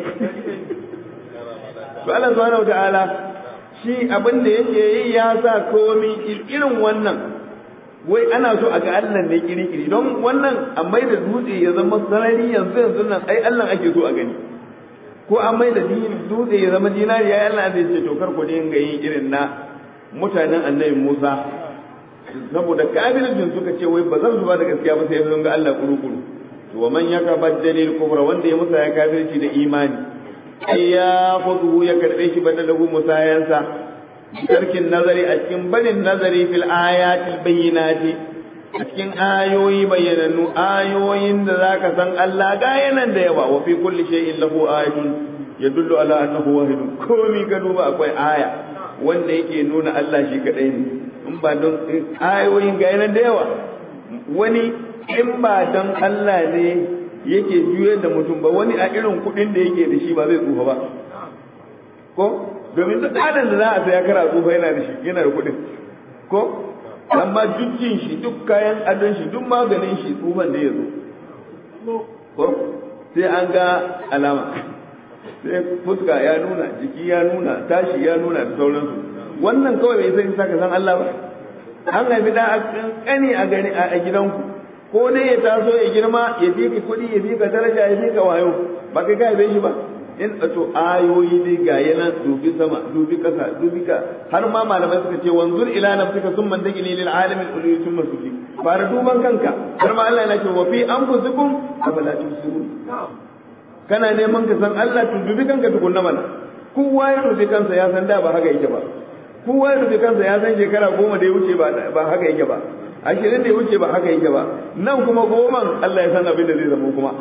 to Allah subhanahu ta'ala shi abin da yake yi ya sa komi irin wannan wai ana so a ga Allah ne kiri-kiri don wannan a mai da dutse ya zama sarari yanzu yanzu nan ai Allah ake so a gani ko an mai da dutse ya zama dinari ya Allah zai ce to kar ku dinga yin irin na mutanen annabi Musa saboda kafircin suka ce wai ba zan su ba da gaskiya ba sai sun ga Allah kuru-kuru to wa man yakabaddalil kufra wanda ya musa ya kafirci da imani ai ya khudu ya karbe shi badalahu musayansa tarkin nazari a cikin barin nazari fil ayatil bayyinati a cikin ayoyi bayyanannu ayoyin da zaka san Allah ga yanan da yawa wa fi kulli shay'in lahu ayatun yadullu ala annahu wahidun komi ka duba akwai aya wanda yake nuna Allah shi kadai ne in ba don ayoyin ga yanan da yawa wani in ba don Allah ne yake juyar da mutum ba wani a irin kuɗin da yake da shi ba zai tsufa ba ko domin duk adam da za a saya kara tsufa yana da shi yana da kuɗin ko amma duk jin shi duk kayan adon shi duk maganin shi tsufan da ya zo ko sai an ga alama sai fuska ya nuna jiki ya nuna tashi ya nuna da sauransu wannan kawai bai sai saka san Allah ba an haifi da a kani a gani a gidanku ko dai ya taso ya girma ya fi ka kuɗi ya fi ka daraja ya fi ka wayo ba kai ka haife shi ba in to ayoyi dai ga yana dubi sama dubi kasa dubi ka har ma malamai suka ce wanzur ila nafsika summa dagili lil alamin ulwi summa suki fara duban kanka har ma Allah yana ce wa fi anfusikum afala tusirun kana neman ka san Allah to dubi kanka tukunna mana kowa ya dubi kansa ya san da ba haka yake ba kowa ya dubi kansa ya san shekara goma da ya wuce ba haka yake ba ashirin da ya wuce ba haka yake ba nan kuma goman Allah ya san abin da zai zama kuma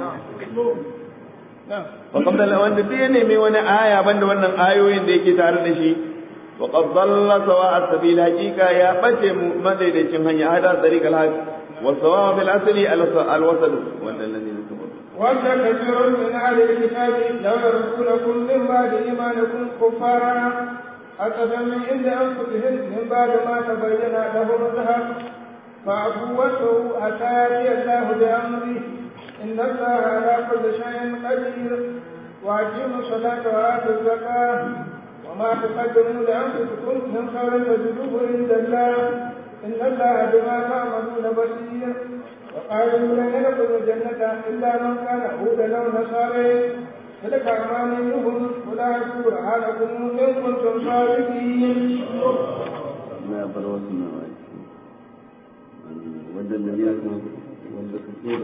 wa qabla wanda sai ya nemi wani aya banda wannan ayoyin da yake tare da shi wa qad dalla sawa'a sabil haqiqa ya bace madaidaicin hanya hada tariq al-haq wa sawa'a fil asli al-wasad wanda alladhi ود كثير من أهل الكتاب لو يردونكم من بعد إيمانكم كفارا حسدا من عند أنفسهم من بعد ما تبين لهم الذهب فاعفوا واسعوا حتى يأتي الله بأمره إن الله على كل شيء قدير وأقيموا الصلاة وآتوا الزكاة وما تقدموا لأنفسكم من خير تجدوه عند الله إن الله بما تعملون بصير وقالوا لن يدخلوا الجنة إلا من كان هودا أو نصارى تلك أمانيهم قل هاتوا برهانكم إن كنتم صادقين. ما بروسنا ود الذين ود كثير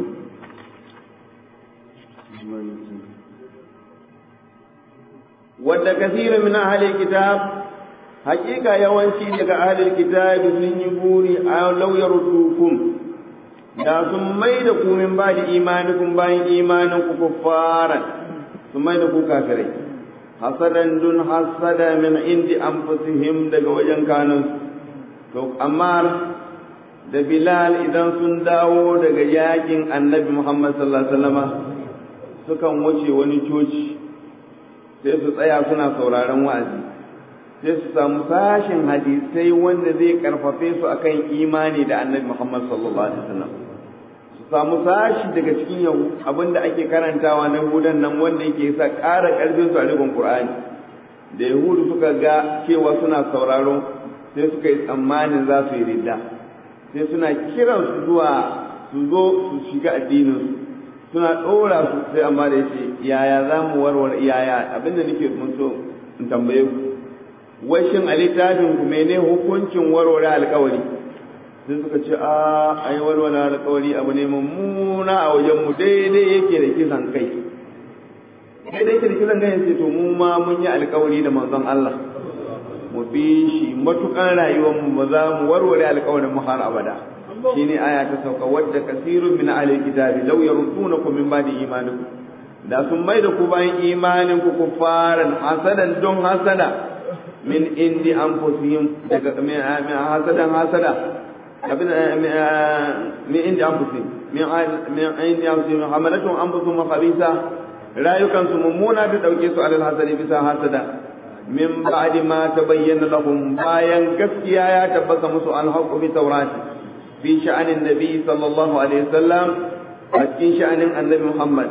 ود كثير من أهل الكتاب حقيقة يوانشي لك أهل الكتاب sun yi buri a lauyar hukum da sun mai da ku min ba da imanikun bayan imanin ku kuffaran sun mai da ku kafirai hasadan dun hasada min indi anfusihim daga wajen kanun to amma da Bilal idan sun dawo daga yakin annabi Muhammad sallallahu Alaihi wasallama sukan wuce wani coci sai su tsaya suna sauraron wa'azi sai su samu sashin hadisai wanda zai karfafe su akan imani da annabi Muhammad sallallahu Alaihi wasallam su samu sashi daga cikin yau abinda ake karantawa na hudan nan wanda yake sa ƙara ƙarfin su a rikon Qur'ani da Yahudu suka ga cewa suna sauraro sai suka yi tsammanin za su yi ridda sai suna kiran su zuwa su zo su shiga addinin suna ɗora su sai amma da yace yaya za mu warware yaya abinda nake mun so in tambaye ku wai shin a littafin ku mene hukuncin warware alƙawari sai suka ce a ai warware alƙawari abu ne mummuna a wajen mu daidai yake da kisan kai daidai yake da kisan kai sai to mu ma mun yi alƙawari da manzon Allah mu bi shi matukan rayuwar mu ba za mu warware alƙawarin mu har abada shine aya ta sauka wadda kasirun min ahli kitabi law yardunakum min ba'di imanikum da sun mai da ku bayan imanin ku kufaran hasadan don hasada min indi anfusihim daga hasadan hasada abin min indi anfusihim min min indi anfusihim hamalatu anfusuhum khabisa rayukan su mummuna da dauke su alal hasadi bisa hasada min ba'di ma tabayyana lahum bayan gaskiya ya tabbata musu alhaqu bi tawrati fi sha'anin nabi sallallahu alaihi wasallam a cikin sha'anin annabi muhammad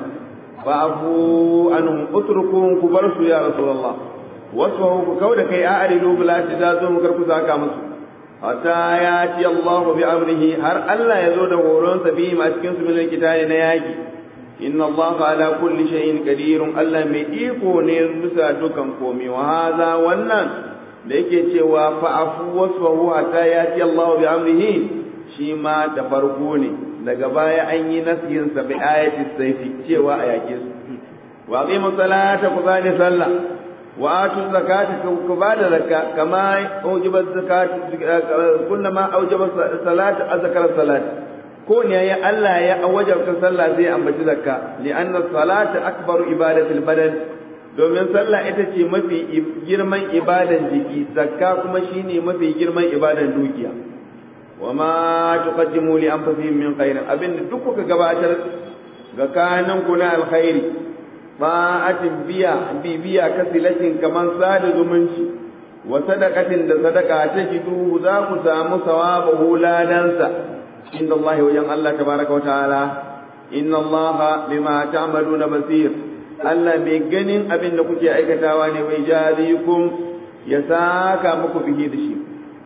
fa'afu anhum utrukum ku bar su ya rasulullah wasu ku kauda kai a aridu bila da zo mu karku zaka musu hatta ya ci Allah bi amrihi har Allah ya zo da horon sa bi a cikin su min kitabi na yaki inna Allah ala kulli shay'in qadirun Allah mai iko ne bisa dukan komai wa hadha wannan da yake cewa fa'afu wasfahu hatta ya ci Allah bi amrihi shi ma da farko ne daga baya an yi nasihin sa bi ayati sayfi cewa a yake su wa aqimu salata ku bani sallah wa atu zakata ku bada zakka kama aujiba zakata kullama aujaba salata azkara salata ko ne ya Allah ya wajabta sallah zai ambaci zakka li anna salata akbaru ibadatil badan domin sallah ita ce mafi girman ibadan jiki zakka kuma shine mafi girman ibadan dukiya wa ma tuqaddimu li anfusikum min khairin abin duk kuka gabatar ga kanan ku na alkhairi ba'atin biya bibiya kasilatin kaman sada zumunci wa sadaqatin da sadaka ta jidu za ku samu sawabahu ladansa inda Allah wajen Allah tabaraka wa ta'ala inna Allah bima ta'maluna basir Allah mai ganin abin da kuke aikatawa ne mai jarikum ya saka muku bihi da shi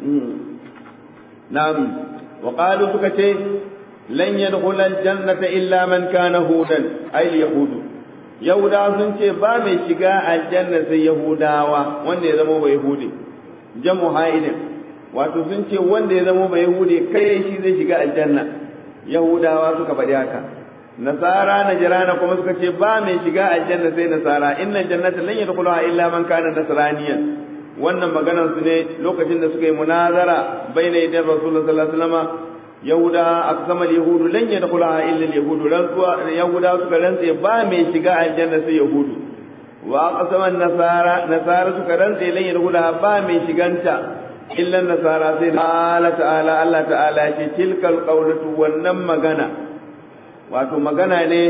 na'am wa qalu suka ce lan yadkhula aljannata illa man kana hudan ay yahudu yahudawa sun ce ba mai shiga aljanna sai yahudawa wanda ya zama bai yahudi jamu haidin wato sun ce wanda ya zama bai yahudi kai shi zai shiga aljanna yahudawa suka faɗi haka nasara najrana kuma suka ce ba mai shiga aljanna sai nasara innal jannata lan yadkhuluha illa man kana nasraniyan wannan maganar su ne lokacin da suka yi munazara baina idan rasulullah sallallahu alaihi wasallam yahuda aqsama yahudu lan yadkhulaha illa yahudu rantsuwa yahuda suka rantse ba mai shiga aljanna sai yahudu wa aqsama nasara nasara suka rantse lan yadkhula ba mai shiganta illa nasara sai Allah ta'ala Allah ta'ala ce tilkal qawlatu wannan magana wato magana ne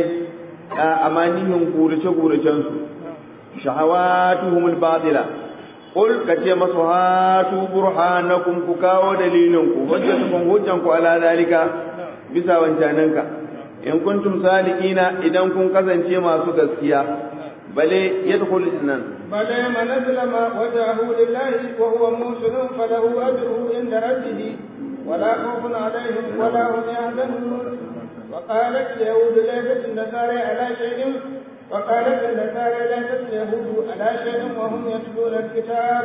a amanihin gurace guracen su shahawatuhumul batila qul kace masu hatu burhanakum ku kawo dalilin ku hujjatukum hujjan ku ala dalika bisa wancananka in kuntum sadiqina idan kun kasance masu gaskiya bale yadkhul nan بل من أسلم وجهه لله وهو محسن فله أجره عند ربه ولا خوف عليهم ولا هم يحزنون وقالت اليهود ليست النصارى على شيء وقالت النصارى ليست اليهود على شيء وهم يتلون الكتاب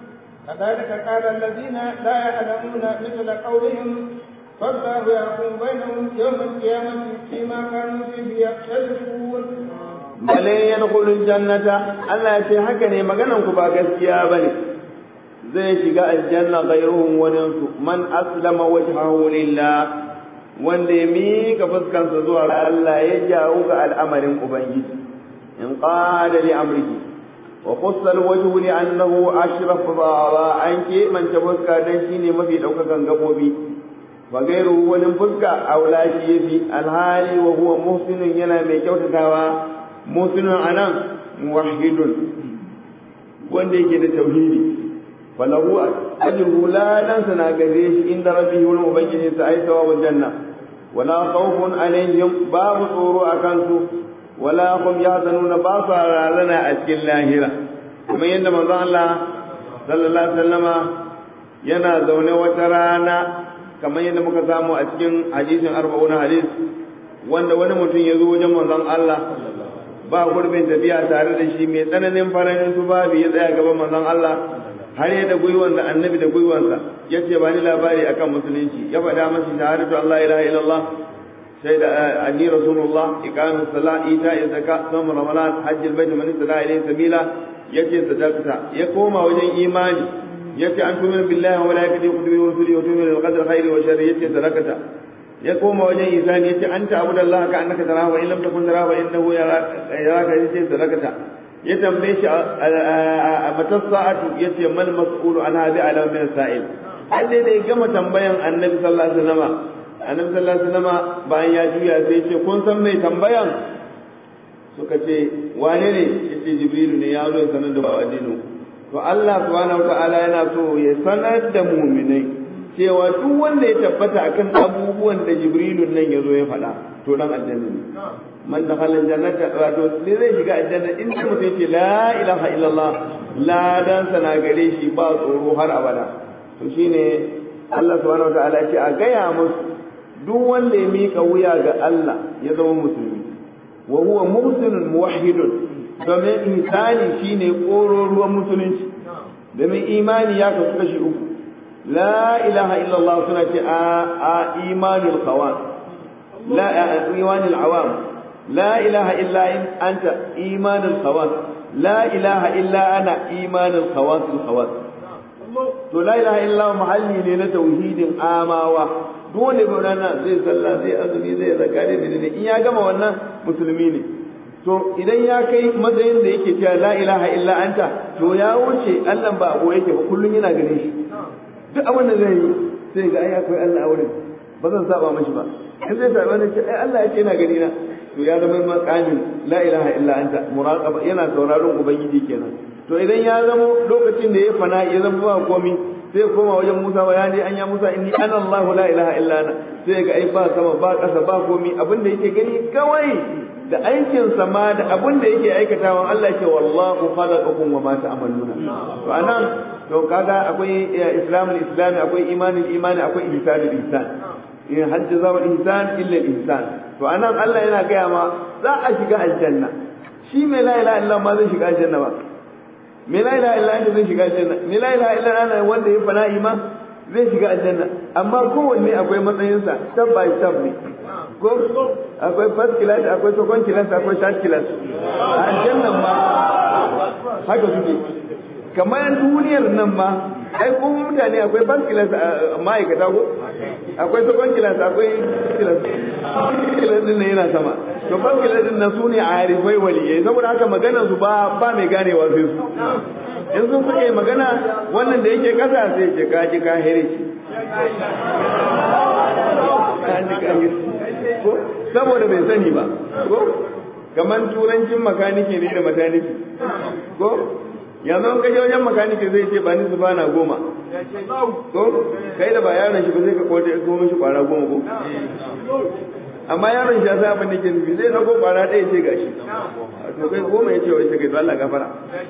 كذلك قال الذين لا يعلمون مثل قولهم فالله يحكم بينهم يوم القيامة فيما كانوا فيه يختلفون bale yadkhulul jannata Allah ya ce haka ne maganan ku ba gaskiya bane zai shiga aljanna ghayruhum wani su man aslama wajhahu lillah wanda ya mika fuskansa zuwa ga Allah ya jawo ga al'amarin ubangiji in qala li amrihi wa khussa alwajhu li annahu ashraf dhara an ke man ta fuska dan shine mafi daukakan gabobi wa gairu wani fuska aula shi yafi alhali wa huwa muhsinun yana mai kyautatawa musulun a nan muwahidun wanda yake da tauhidi falahu ajruhu ladansa na gare shi inda rabbihi wurin ubangiji sa ai sawabul janna wala khawfun alaihim babu tsoro a kansu wala hum yahzanuna ba su rarana a cikin lahira kuma yadda manzon Allah sallallahu alaihi wasallama yana zaune wata rana kamar yadda muka samu a cikin hadisin arba'una hadis wanda wani mutum ya zo wajen manzon Allah ba gurbin tafiya tare da shi mai tsananin faranin su babu ya tsaya gaban manzon Allah har ya da gwiwan da annabi da gwiwansa ya ce ba ni labari akan musulunci ya faɗa masa shahadatu Allah ilaha illallah sai da anni rasulullah iqamus salat ita zakka sawm ramadan hajj albayt man istata ilayhi sabila yace sadaqta ya koma wajen imani yace an tu'minu billahi wa malaikatihi wa kutubihi wa rusulihi wa tu'minu bil qadri khairi wa sharri yace sadaqata ya koma wajen isani yace anta abudallahi ka annaka tarahu wa in lam takun tarahu innahu yaraka yace sadaqata ya tambaye shi a matar sa'atu yace mal mas'ulu an hadi ala min sa'il har dai da ya gama tambayan annabi sallallahu alaihi wasallam annabi sallallahu alaihi wasallam bayan ya juya sai yace kun san mai tambayan suka ce wane ne yace jibrilu ne ya zo ya sanar da addinin to Allah subhanahu wataala yana so ya sanar da mu'minai cewa duk wanda ya tabbata akan abubuwan da jibrilu nan ya zo ya faɗa to dan aljanna ne man dakhala aljannata wato sai zai shiga aljanna in da mutum ce la ilaha illallah la dan sana gare shi ba tsoro har abada to shine Allah subhanahu wataala ya ce a gaya musu duk wanda ya mika wuya ga Allah ya zama musulmi wa huwa muhsinun muwahhidun domin ihsani shine kororuwan musulunci domin imani ya kasu kashi uku la ilaha illallah suna ce a imanul khawas la imanul awam لا إله إلا أنت إيمان الخواص لا إله إلا أنا إيمان الخواص الخواص to la ilaha illa muhalli ne na tauhidin amawa dole ba nan zai sallah zai azumi zai zakari da ne in ya gama wannan musulmi ne to idan ya kai matsayin da yake cewa la ilaha illa anta to ya wuce Allah ba abu yake ba kullun yana gane shi duk abin da zai yi sai ga ai akwai Allah a wurin ba zan saba mashi ba in zai saba ne ce ai Allah yake yana gani na to ya zama makamin la ilaha illa anta muraqaba yana sauraron ubangiji kenan to idan ya zama lokacin da ya fana ya zama ba komai sai koma wajen Musa wa yani an ya Musa inni ana Allah la ilaha illa ana sai ga ai ba sama ba kasa ba komai abin da yake gani kawai da aikin sa ma da abin da yake aikatawa Allah ke wallahu khalaqakum wa ma ta'maluna to anan to kaga akwai islamul islami akwai imanul imani akwai ihsanul ihsan in hajji zawal ihsan illa ihsan to anan Allah yana gaya ma za a shiga aljanna shi mai la ilaha illa ma zai shiga aljanna ba mai la ilaha illa zai shiga aljanna mai la ilaha illa ana wanda ya fana'i ma zai shiga aljanna amma kowanne akwai matsayinsa step by step ne ko akwai first class akwai second class akwai third class a aljannan ma haka suke kamar duniyar nan ma ai kuma mutane akwai first class ma'aikata ko akwai second class akwai class class din yana sama to bankila din nan su ne arifai waliyai saboda haka maganar su ba ba mai ganewa sai su in sun suke magana wannan da yake kasa sai ce ka ji ka here shi ko saboda bai sani ba ko kamar turancin makanike ne da mataniki ko yanzu an kaje wajen makanike zai ce ba ni su bana goma ko kai da ba yaron shi ba zai ka kote ko mishi kwara goma ko amma yaron shi ya sa abin da ke nufi zai na ko kwara ɗaya ce gashi to kai goma ya ce wai kai Allah gafara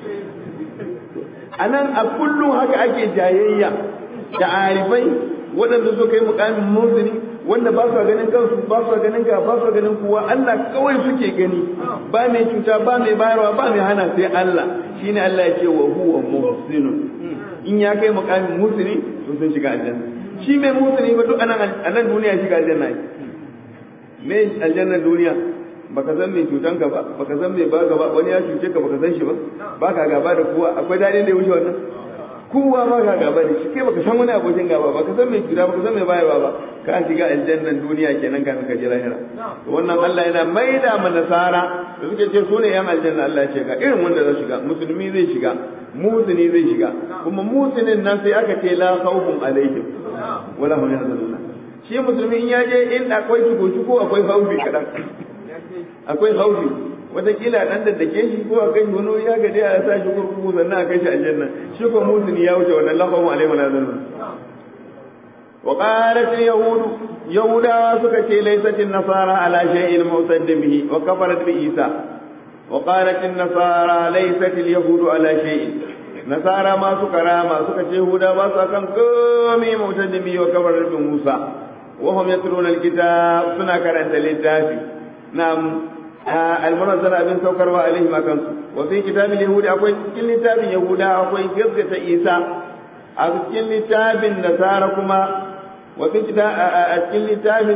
a nan a kullum haka ake jayayya da arifai waɗanda suka yi mukamin musulmi wanda ba su ganin kansu ba su ganin ka ba su ganin kuwa Allah kawai suke gani ba mai cuta ba mai bayarwa ba mai hana sai Allah shine Allah ya ce wa huwa muhsinun in ya kai mukamin musulmi to sun shiga aljanna shi mai musulmi ba duk anan anan duniya shiga aljanna ne me aljanna duniya baka san mai cutan ka ba baka san mai baka ba wani ya cuce ka baka san shi ba baka gaba da kowa akwai dadin da ya wuce wannan kowa ba ka gaba da shi kai baka san wani abokin gaba baka san mai cuta baka san mai bayarwa ba ka shiga aljannan duniya kenan kafin ka je lahira to wannan Allah yana maida ma nasara da suke ce su ne yan aljanna Allah ya ce ga irin wanda zai shiga musulmi zai shiga musuni zai shiga kuma musinin nan sai aka ce la khawfun alaihim wala hum yahzanun shi musulmi in ya je in akwai cuko akwai haufi kadan akwai haufi watakila dan da dake shi ko a kai wani wuri ya gade a sa shi kurkuku sannan a kai shi aljanna shi ko musuni ya wuce wannan laqabu alaihi wa sallam wa qalat yahud yahuda suka ce laysat nasara ala shay'in musaddim bihi wa kafarat bi isa wa qalat nasara laysat yahud ala shay'in nasara ma suka rama suka ce yahuda ba su kan komai musaddim bihi wa kafarat bi musa wa hum yatluna alkitab suna karanta littafi na'am almunazzala abin saukarwa alaihim akan su wa fi kitabil yahudi akwai cikin littafin yahuda akwai gaskata isa a cikin littafin nasara kuma wa fi a cikin littafin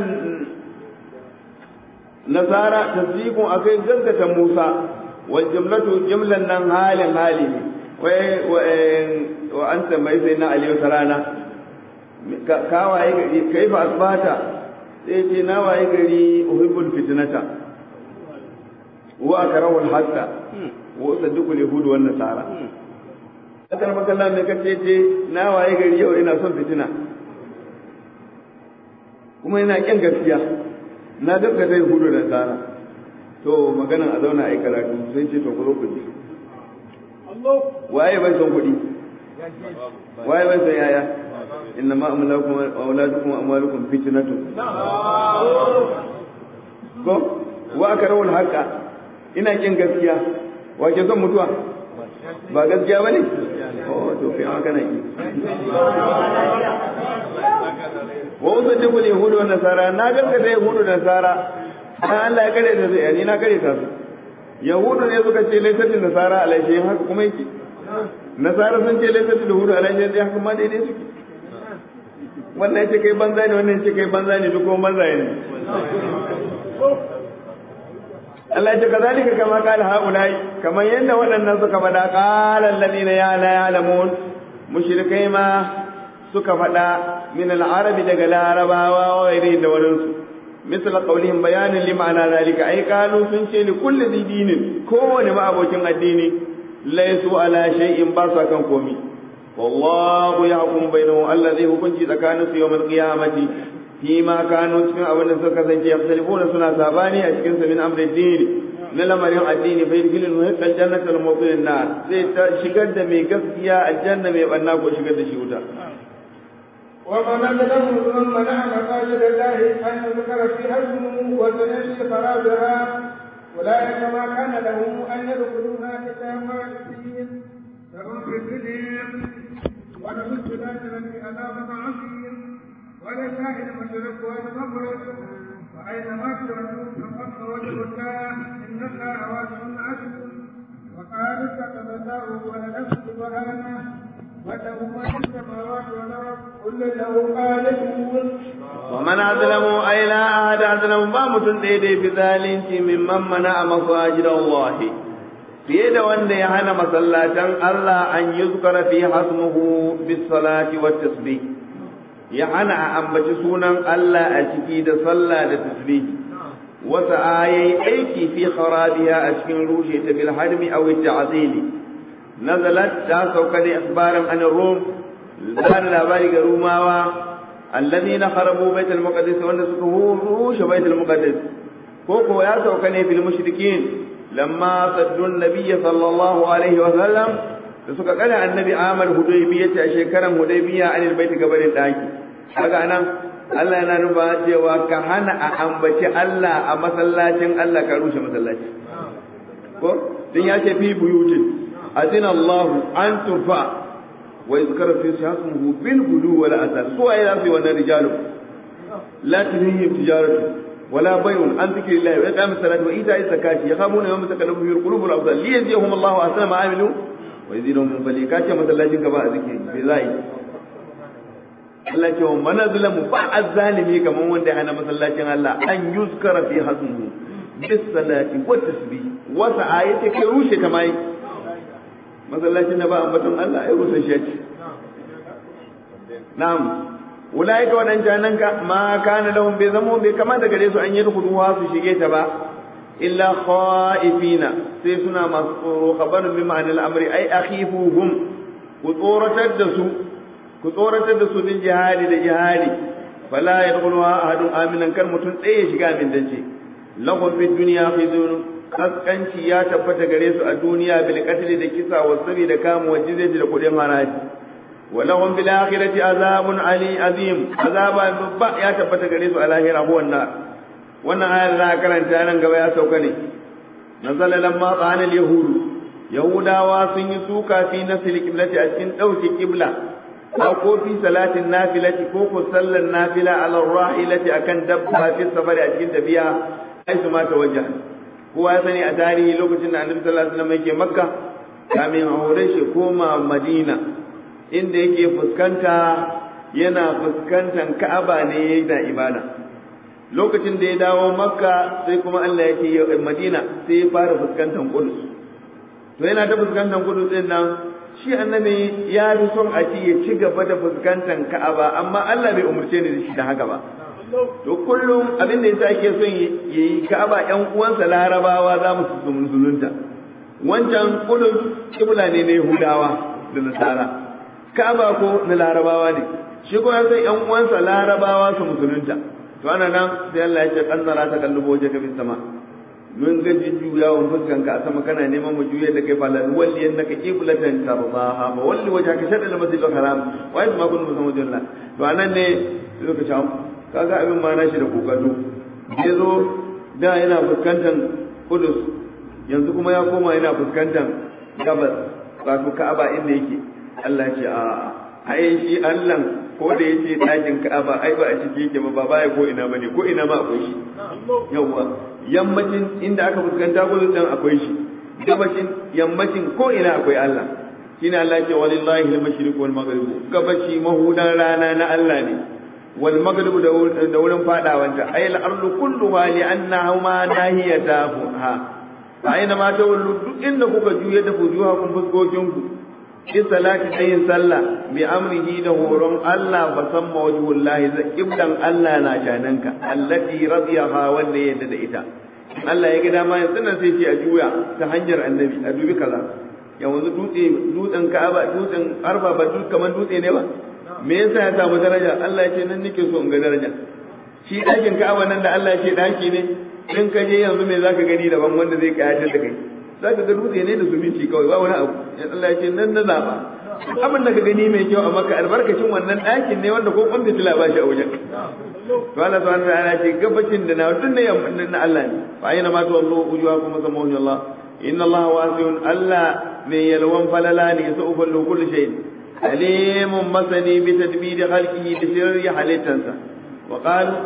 nasara tasdiqun akai gaskata musa wa jumlatu jumlan nan halin hali wa wa anta mai sai na aliyu sarana ka waye gari kaifa asbata sai ce na waye gari uhibbul fitnata wa akrahu al-haqqa wa usaddiqu al-yahud wa an-nasara akan makalla me kace ce na waye gari yau ina son fitina kuma ina kin gaskiya na gaskata yahudu da nasara to maganan a zauna ai karatu sai ce to ku zo ku ji waye bai son kuɗi waye bai son yaya إنما أملاكم وأولادكم وأموالكم فتنة ko wa aka rawar haka ina kin gaskiya wa ke son mutuwa ba gaskiya bane oh to kai ma kana ki wa usaddiqu yahudu wa nasara na gaskata yahudu da nasara dan Allah ya kare da zai ni na kare ta su yahudu ne suka ce laifatin nasara alaihi haka kuma yake nasara sun ce laifatin yahudu alaihi haka ma daidai suke wannan ya ce kai banza ne wannan ya ce kai banza ne duk kuma banza ne Allah ya ce kazalika kama qala haulai kamar yadda waɗannan suka faɗa qala alladhina ya la ya'lamun mushrikai ma suka faɗa min al-arabi daga larabawa wa ghairi da wurin su misal qawlihim bayanin lima'ana zalika ai kanu sun ce li kulli dinin kowane ma abokin addini laysu ala shay'in ba su kan komi والله يحكم بينهم الذي hukunci tsakanin su yawmal qiyamati فيما كانوا cikin abin da suka kasance yakhtalifuna suna sabani a cikin sa min amri din na lamarin addini fa yadkhulul muhiqqal jannata wal mu'min nar sai ta shigar da mai gaskiya aljanna mai banna ko shigar da shi wuta ومن أظلم ممن منع مساجد الله أن يذكر فيها اسمه وسنشي خرابها أولئك ما كان لهم أن يدخلوها إلا خالدين فهم في الدنيا ولهم في الآخرة عذاب عظيم ولله المشرق والمغرب وأينما تولوا فقد وجه الله إن الله واسع عليم وقال اتخذ الله ولدا سبحانه وله ما في السماوات والأرض كل له قانتون ومن أظلم أي لا أحد أظلم بامة ديدي في ذلك ممن منع مساجد الله fiye da wanda ya hana masallatan Allah an yi zukara fi hasmuhu bis salati wa tasbih ya hana a ambaci sunan Allah a ciki da sallah da tasbih wata ayayi aiki fi kharabiha a cikin rushe ta bil hadmi aw ta'zili nazalat ta sauka ne akhbaran an rum da labari ga rumawa alladhina kharabu bait al-maqdis wanda suka rushe bait al-maqdis ko ko ya sauka ne bil mushrikin lamma saddu an-nabiy sallallahu alaihi wa sallam da suka kada annabi amal hudaybiyya a shekaran hudaybiyya anil bait gabarin daki kaga anan Allah yana nufa cewa ka hana a ambaci Allah a masallacin Allah ka rushe masallaci ko din ya ce fi buyutin azina Allah an turfa wa yuzkara fi shasmuhu bil gudu wal asal su ayi zasu wannan rijalu la tunihim tijaratu wala bay'un an dhikrillahi wa iqamis salati wa ita'iz zakati yakhafuna yawma taqallabu fihi qulubul absar li yajzihum Allah ahsana ma amilu wa yazidahum min fadli kace masallacin ka ba a zikiri bai zai Allah ce wa mana zulamu ba azzalimi kaman wanda ya hana masallacin Allah an yuzkara fi hasmuhu bis salati wa tasbih wa sa'ayati kai rushe ta mai masallacin da ba ambaton Allah ai rushe shi ce na'am ulaika wadancan nan ka ma kana lahum bi zamu bai kamata gare su an yi kuduwa su shige ta ba illa khaifina sai suna masu tsoro khabarun bi ma'anil amri ai akhifuhum ku tsoratar da su ku tsoratar da su bin jihadi da jihadi fala yadkhuluha ahadun aminan kar mutum tsaye shiga min dace lahum fid dunya khizun kaskanci ya tabbata gare su a duniya bil qatl da kisa wa sabi da kamu wa jizyati da kudin haraji wa lahum bil akhirati azabun ali azim azaba babba ya tabbata gare su a lahira huwa nar wannan ayar da aka karanta nan gaba ya sauka ne nazala lamma qana al yahudu yahudawa sun yi suka fi nasil qiblati a cikin dauke qibla ko fi salatin nafilati ko ko sallan nafila ala rahilati akan dabba fi safari a cikin tafiya ai su ma tawajja kowa ya sani a tarihi lokacin da annabi sallallahu alaihi wasallam yake makka kamin aure shi koma madina inda yake fuskanta yana fuskantan ka'aba ne yana ibada lokacin da ya dawo makka sai kuma Allah ya ce madina sai ya fara fuskantan kudus to yana ta fuskantan kudus din nan shi annabi ya fi son a ci ya ci gaba da fuskantar ka'aba amma Allah bai umurce ni da shi da haka ba to kullum abin da yasa ake son yayi ka'aba ƴan uwansa larabawa za mu su musulunta wancan kudus kibla ne na yahudawa da nasara ka'aba ko na larabawa ne shi kuma sai ƴan uwansa larabawa su musulunta to ana nan sai Allah ya ce kannara ta kallubo je ka sama mun ga jujjuyawan fuskanka a sama kana neman mu juya da kai falan walli annaka qiblatan tardaha fa walli wajhaka shatr al-masjid al-haram wa ayat ma kuntum musammadun to anan ne suka ce kaga abin ma nashi da kokato ya zo da yana fuskantar kudus yanzu kuma ya koma yana fuskantar gabas wato ka'aba inda yake Allah ce a ai shi Allah ko da yace ɗakin ka'aba ai ba a ciki yake ba ba baya ko ina bane ko ina ma akwai shi yawwa yammacin inda aka fuskanta gudun can akwai shi gabashin yammacin ko ina akwai Allah shine Allah ce walillahi al-mashriq wal maghrib gabashi mahudan rana na Allah ne wal maghrib da wurin fadawanta ay al-ardu kulluha li annahu ma nahiyatahu ha fa aina ma tawallu duk inda kuka juye da fujuhakum fuskokinku in salati yin sallah bi amrihi da horon Allah fa samma wajhullahi za kibdan Allah na jananka allati radiyaha wanda ya yarda da ita Allah ya ga dama yanzu nan sai ce a juya ta hanyar annabi a dubi kaza yanzu dutse dutsen Ka'aba dutsen Arfa ba dutse kaman dutse ne ba me yasa ya samu daraja Allah ya ce nan nake so in ga daraja shi ɗakin Ka'aba nan da Allah ya ce ɗaki ne in ka je yanzu me zaka gani daban wanda zai kayatar da kai za ka ga dutse ne da zumunci kawai ba wani abu ya Allah ya ce nan na zaba abin da ka gani mai kyau a maka albarkacin wannan ɗakin ne wanda ko kwan fitila ba shi a wajen to Allah subhanahu wa ta'ala ce gabacin da na duk ne na Allah ne fa ayyana ma tawallu wujuhakum samahu Allah inna Allah wasi'un Allah mai yalwan falala ne sa ufallu kullu shay alimun masani bi tadbiri khalqihi da sirri halittansa wa qalu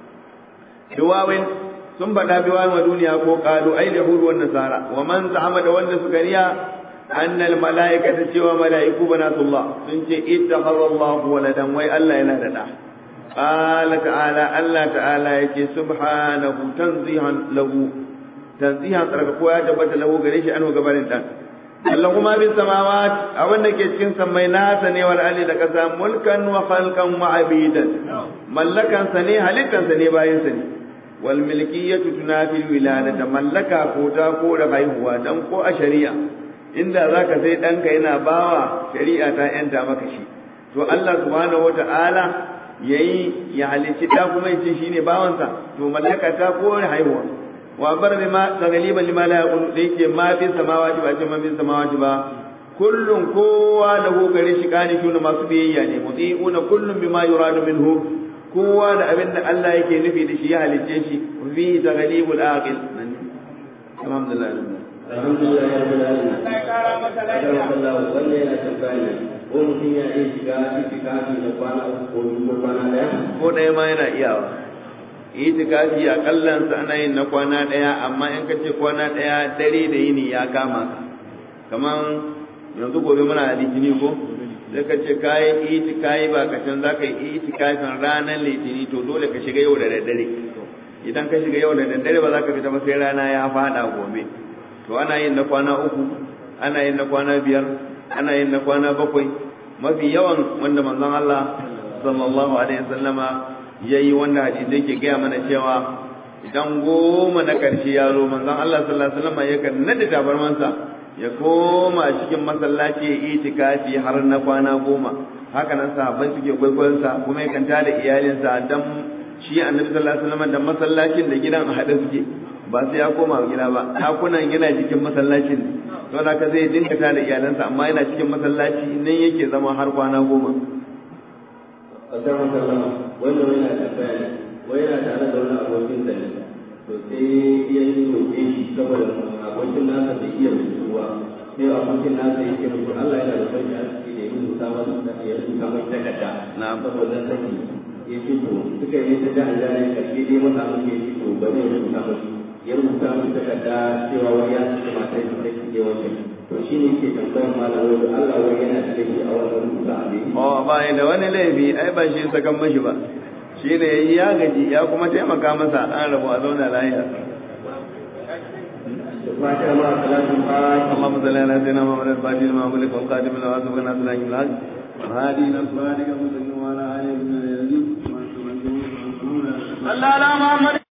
duwawin sun faɗa bi wa duniya ko qalu ay yahudu wan nasara wa man za'ama da wanda suka riya anna al malaikata cewa malaiku banatullah sun ce ittakhadha Allah waladan wai Allah yana da da qala ta'ala Allah ta'ala yake subhanahu tanzihan lahu tanzihan tsarka ko ya tabbata lahu gare shi an gabanin dan Allah kuma bin samawat abin da ke cikin sammai nasa ne wal ali da kasa mulkan wa khalqan wa abidan mallakan sa ne halittan sa ne bayin sa ne wal milkiyatu tunafi wiladata mallaka ko ta ko da haihuwa dan ko a shari'a inda zaka sai danka yana bawa shari'a ta yanta maka shi to Allah subhanahu wata'ala yayi ya halicci ta kuma yace shine bawansa to mallaka ta ko da haihuwa wa bar bima tagaliban lima la yaqulu da yake ma fi samawati ba ce ma fi samawati ba kullun kowa da gare shi kani tuna masu biyayya ne muti'una kullun bima yuradu minhu kowa da abin da Allah yake nufi da shi ya halicce shi fi taghlibul aqil alhamdulillah alhamdulillah ya rabbil alamin Allah ya kara maka lafiya Allah wanda yana tambaya ko mutum ya iya shiga itikafi da kwana uku ko biyu ko kwana daya ko ɗaya ma yana iyawa itikafi a kallansa ana yin na kwana ɗaya amma in ka ce kwana ɗaya dare da yini ya kama ka kaman yanzu gobe muna litini ko sai ka ce kayi itikafi ba ka can za ka yi itikafin ranar litini to dole ka shiga yau da daddare idan ka shiga yau da daddare ba za ka fita ba sai rana ya fada gobe to ana yin na kwana uku ana yin na kwana biyar ana yin na kwana bakwai mafi yawan wanda manzon Allah sallallahu alaihi wasallama yayi wanda hadisi yake gaya mana cewa idan goma na karshe ya zo manzon Allah sallallahu alaihi wasallama yakan nada tabarmansa ya koma cikin masallaci ya itikafi har na kwana goma haka nan sahabbai suke kwaikwayon sa kuma yakan tada iyalinsa dan shi annabi sallallahu alaihi wasallam da masallacin da gidan a hade suke ba sai ya koma gida ba takunan yana cikin masallacin to da ka zai dinka tada iyalansa amma yana cikin masallaci nan yake zama har kwana goma Assalamu alaikum wannan wani na tambaya ne wai yana tare da wani abokin sa ne to sai ya yi roƙe shi saboda abokin nasa bai iya rubutuwa sai abokin nasa yake rubutu Allah yana da son ya ciki da ya rubuta masa ya rubuta masa takarda na saboda sani ya ce to suka yi ta jihar jihar karshe dai masa mun ya ce to ba zai rubuta masa ya rubuta masa takarda cewa wani ya ce matar shi take ke wata to shi ne ke tambayar malam wai Allah wai yana da laifi a wannan rubuta a dai oh ba da wani laifi ai ba shi sakan mashi ba shi ne yayi ya gaji ya kuma taimaka masa an rabu a zauna lafiya فاتحة مع صلاة الفاتحة اللهم صل على سيدنا محمد الفاتح لما أملك والقادم لما سبق الناس لا يملك وهذه نصرانك مسلم وعلى آله وصحبه أجمعين Allah la Muhammad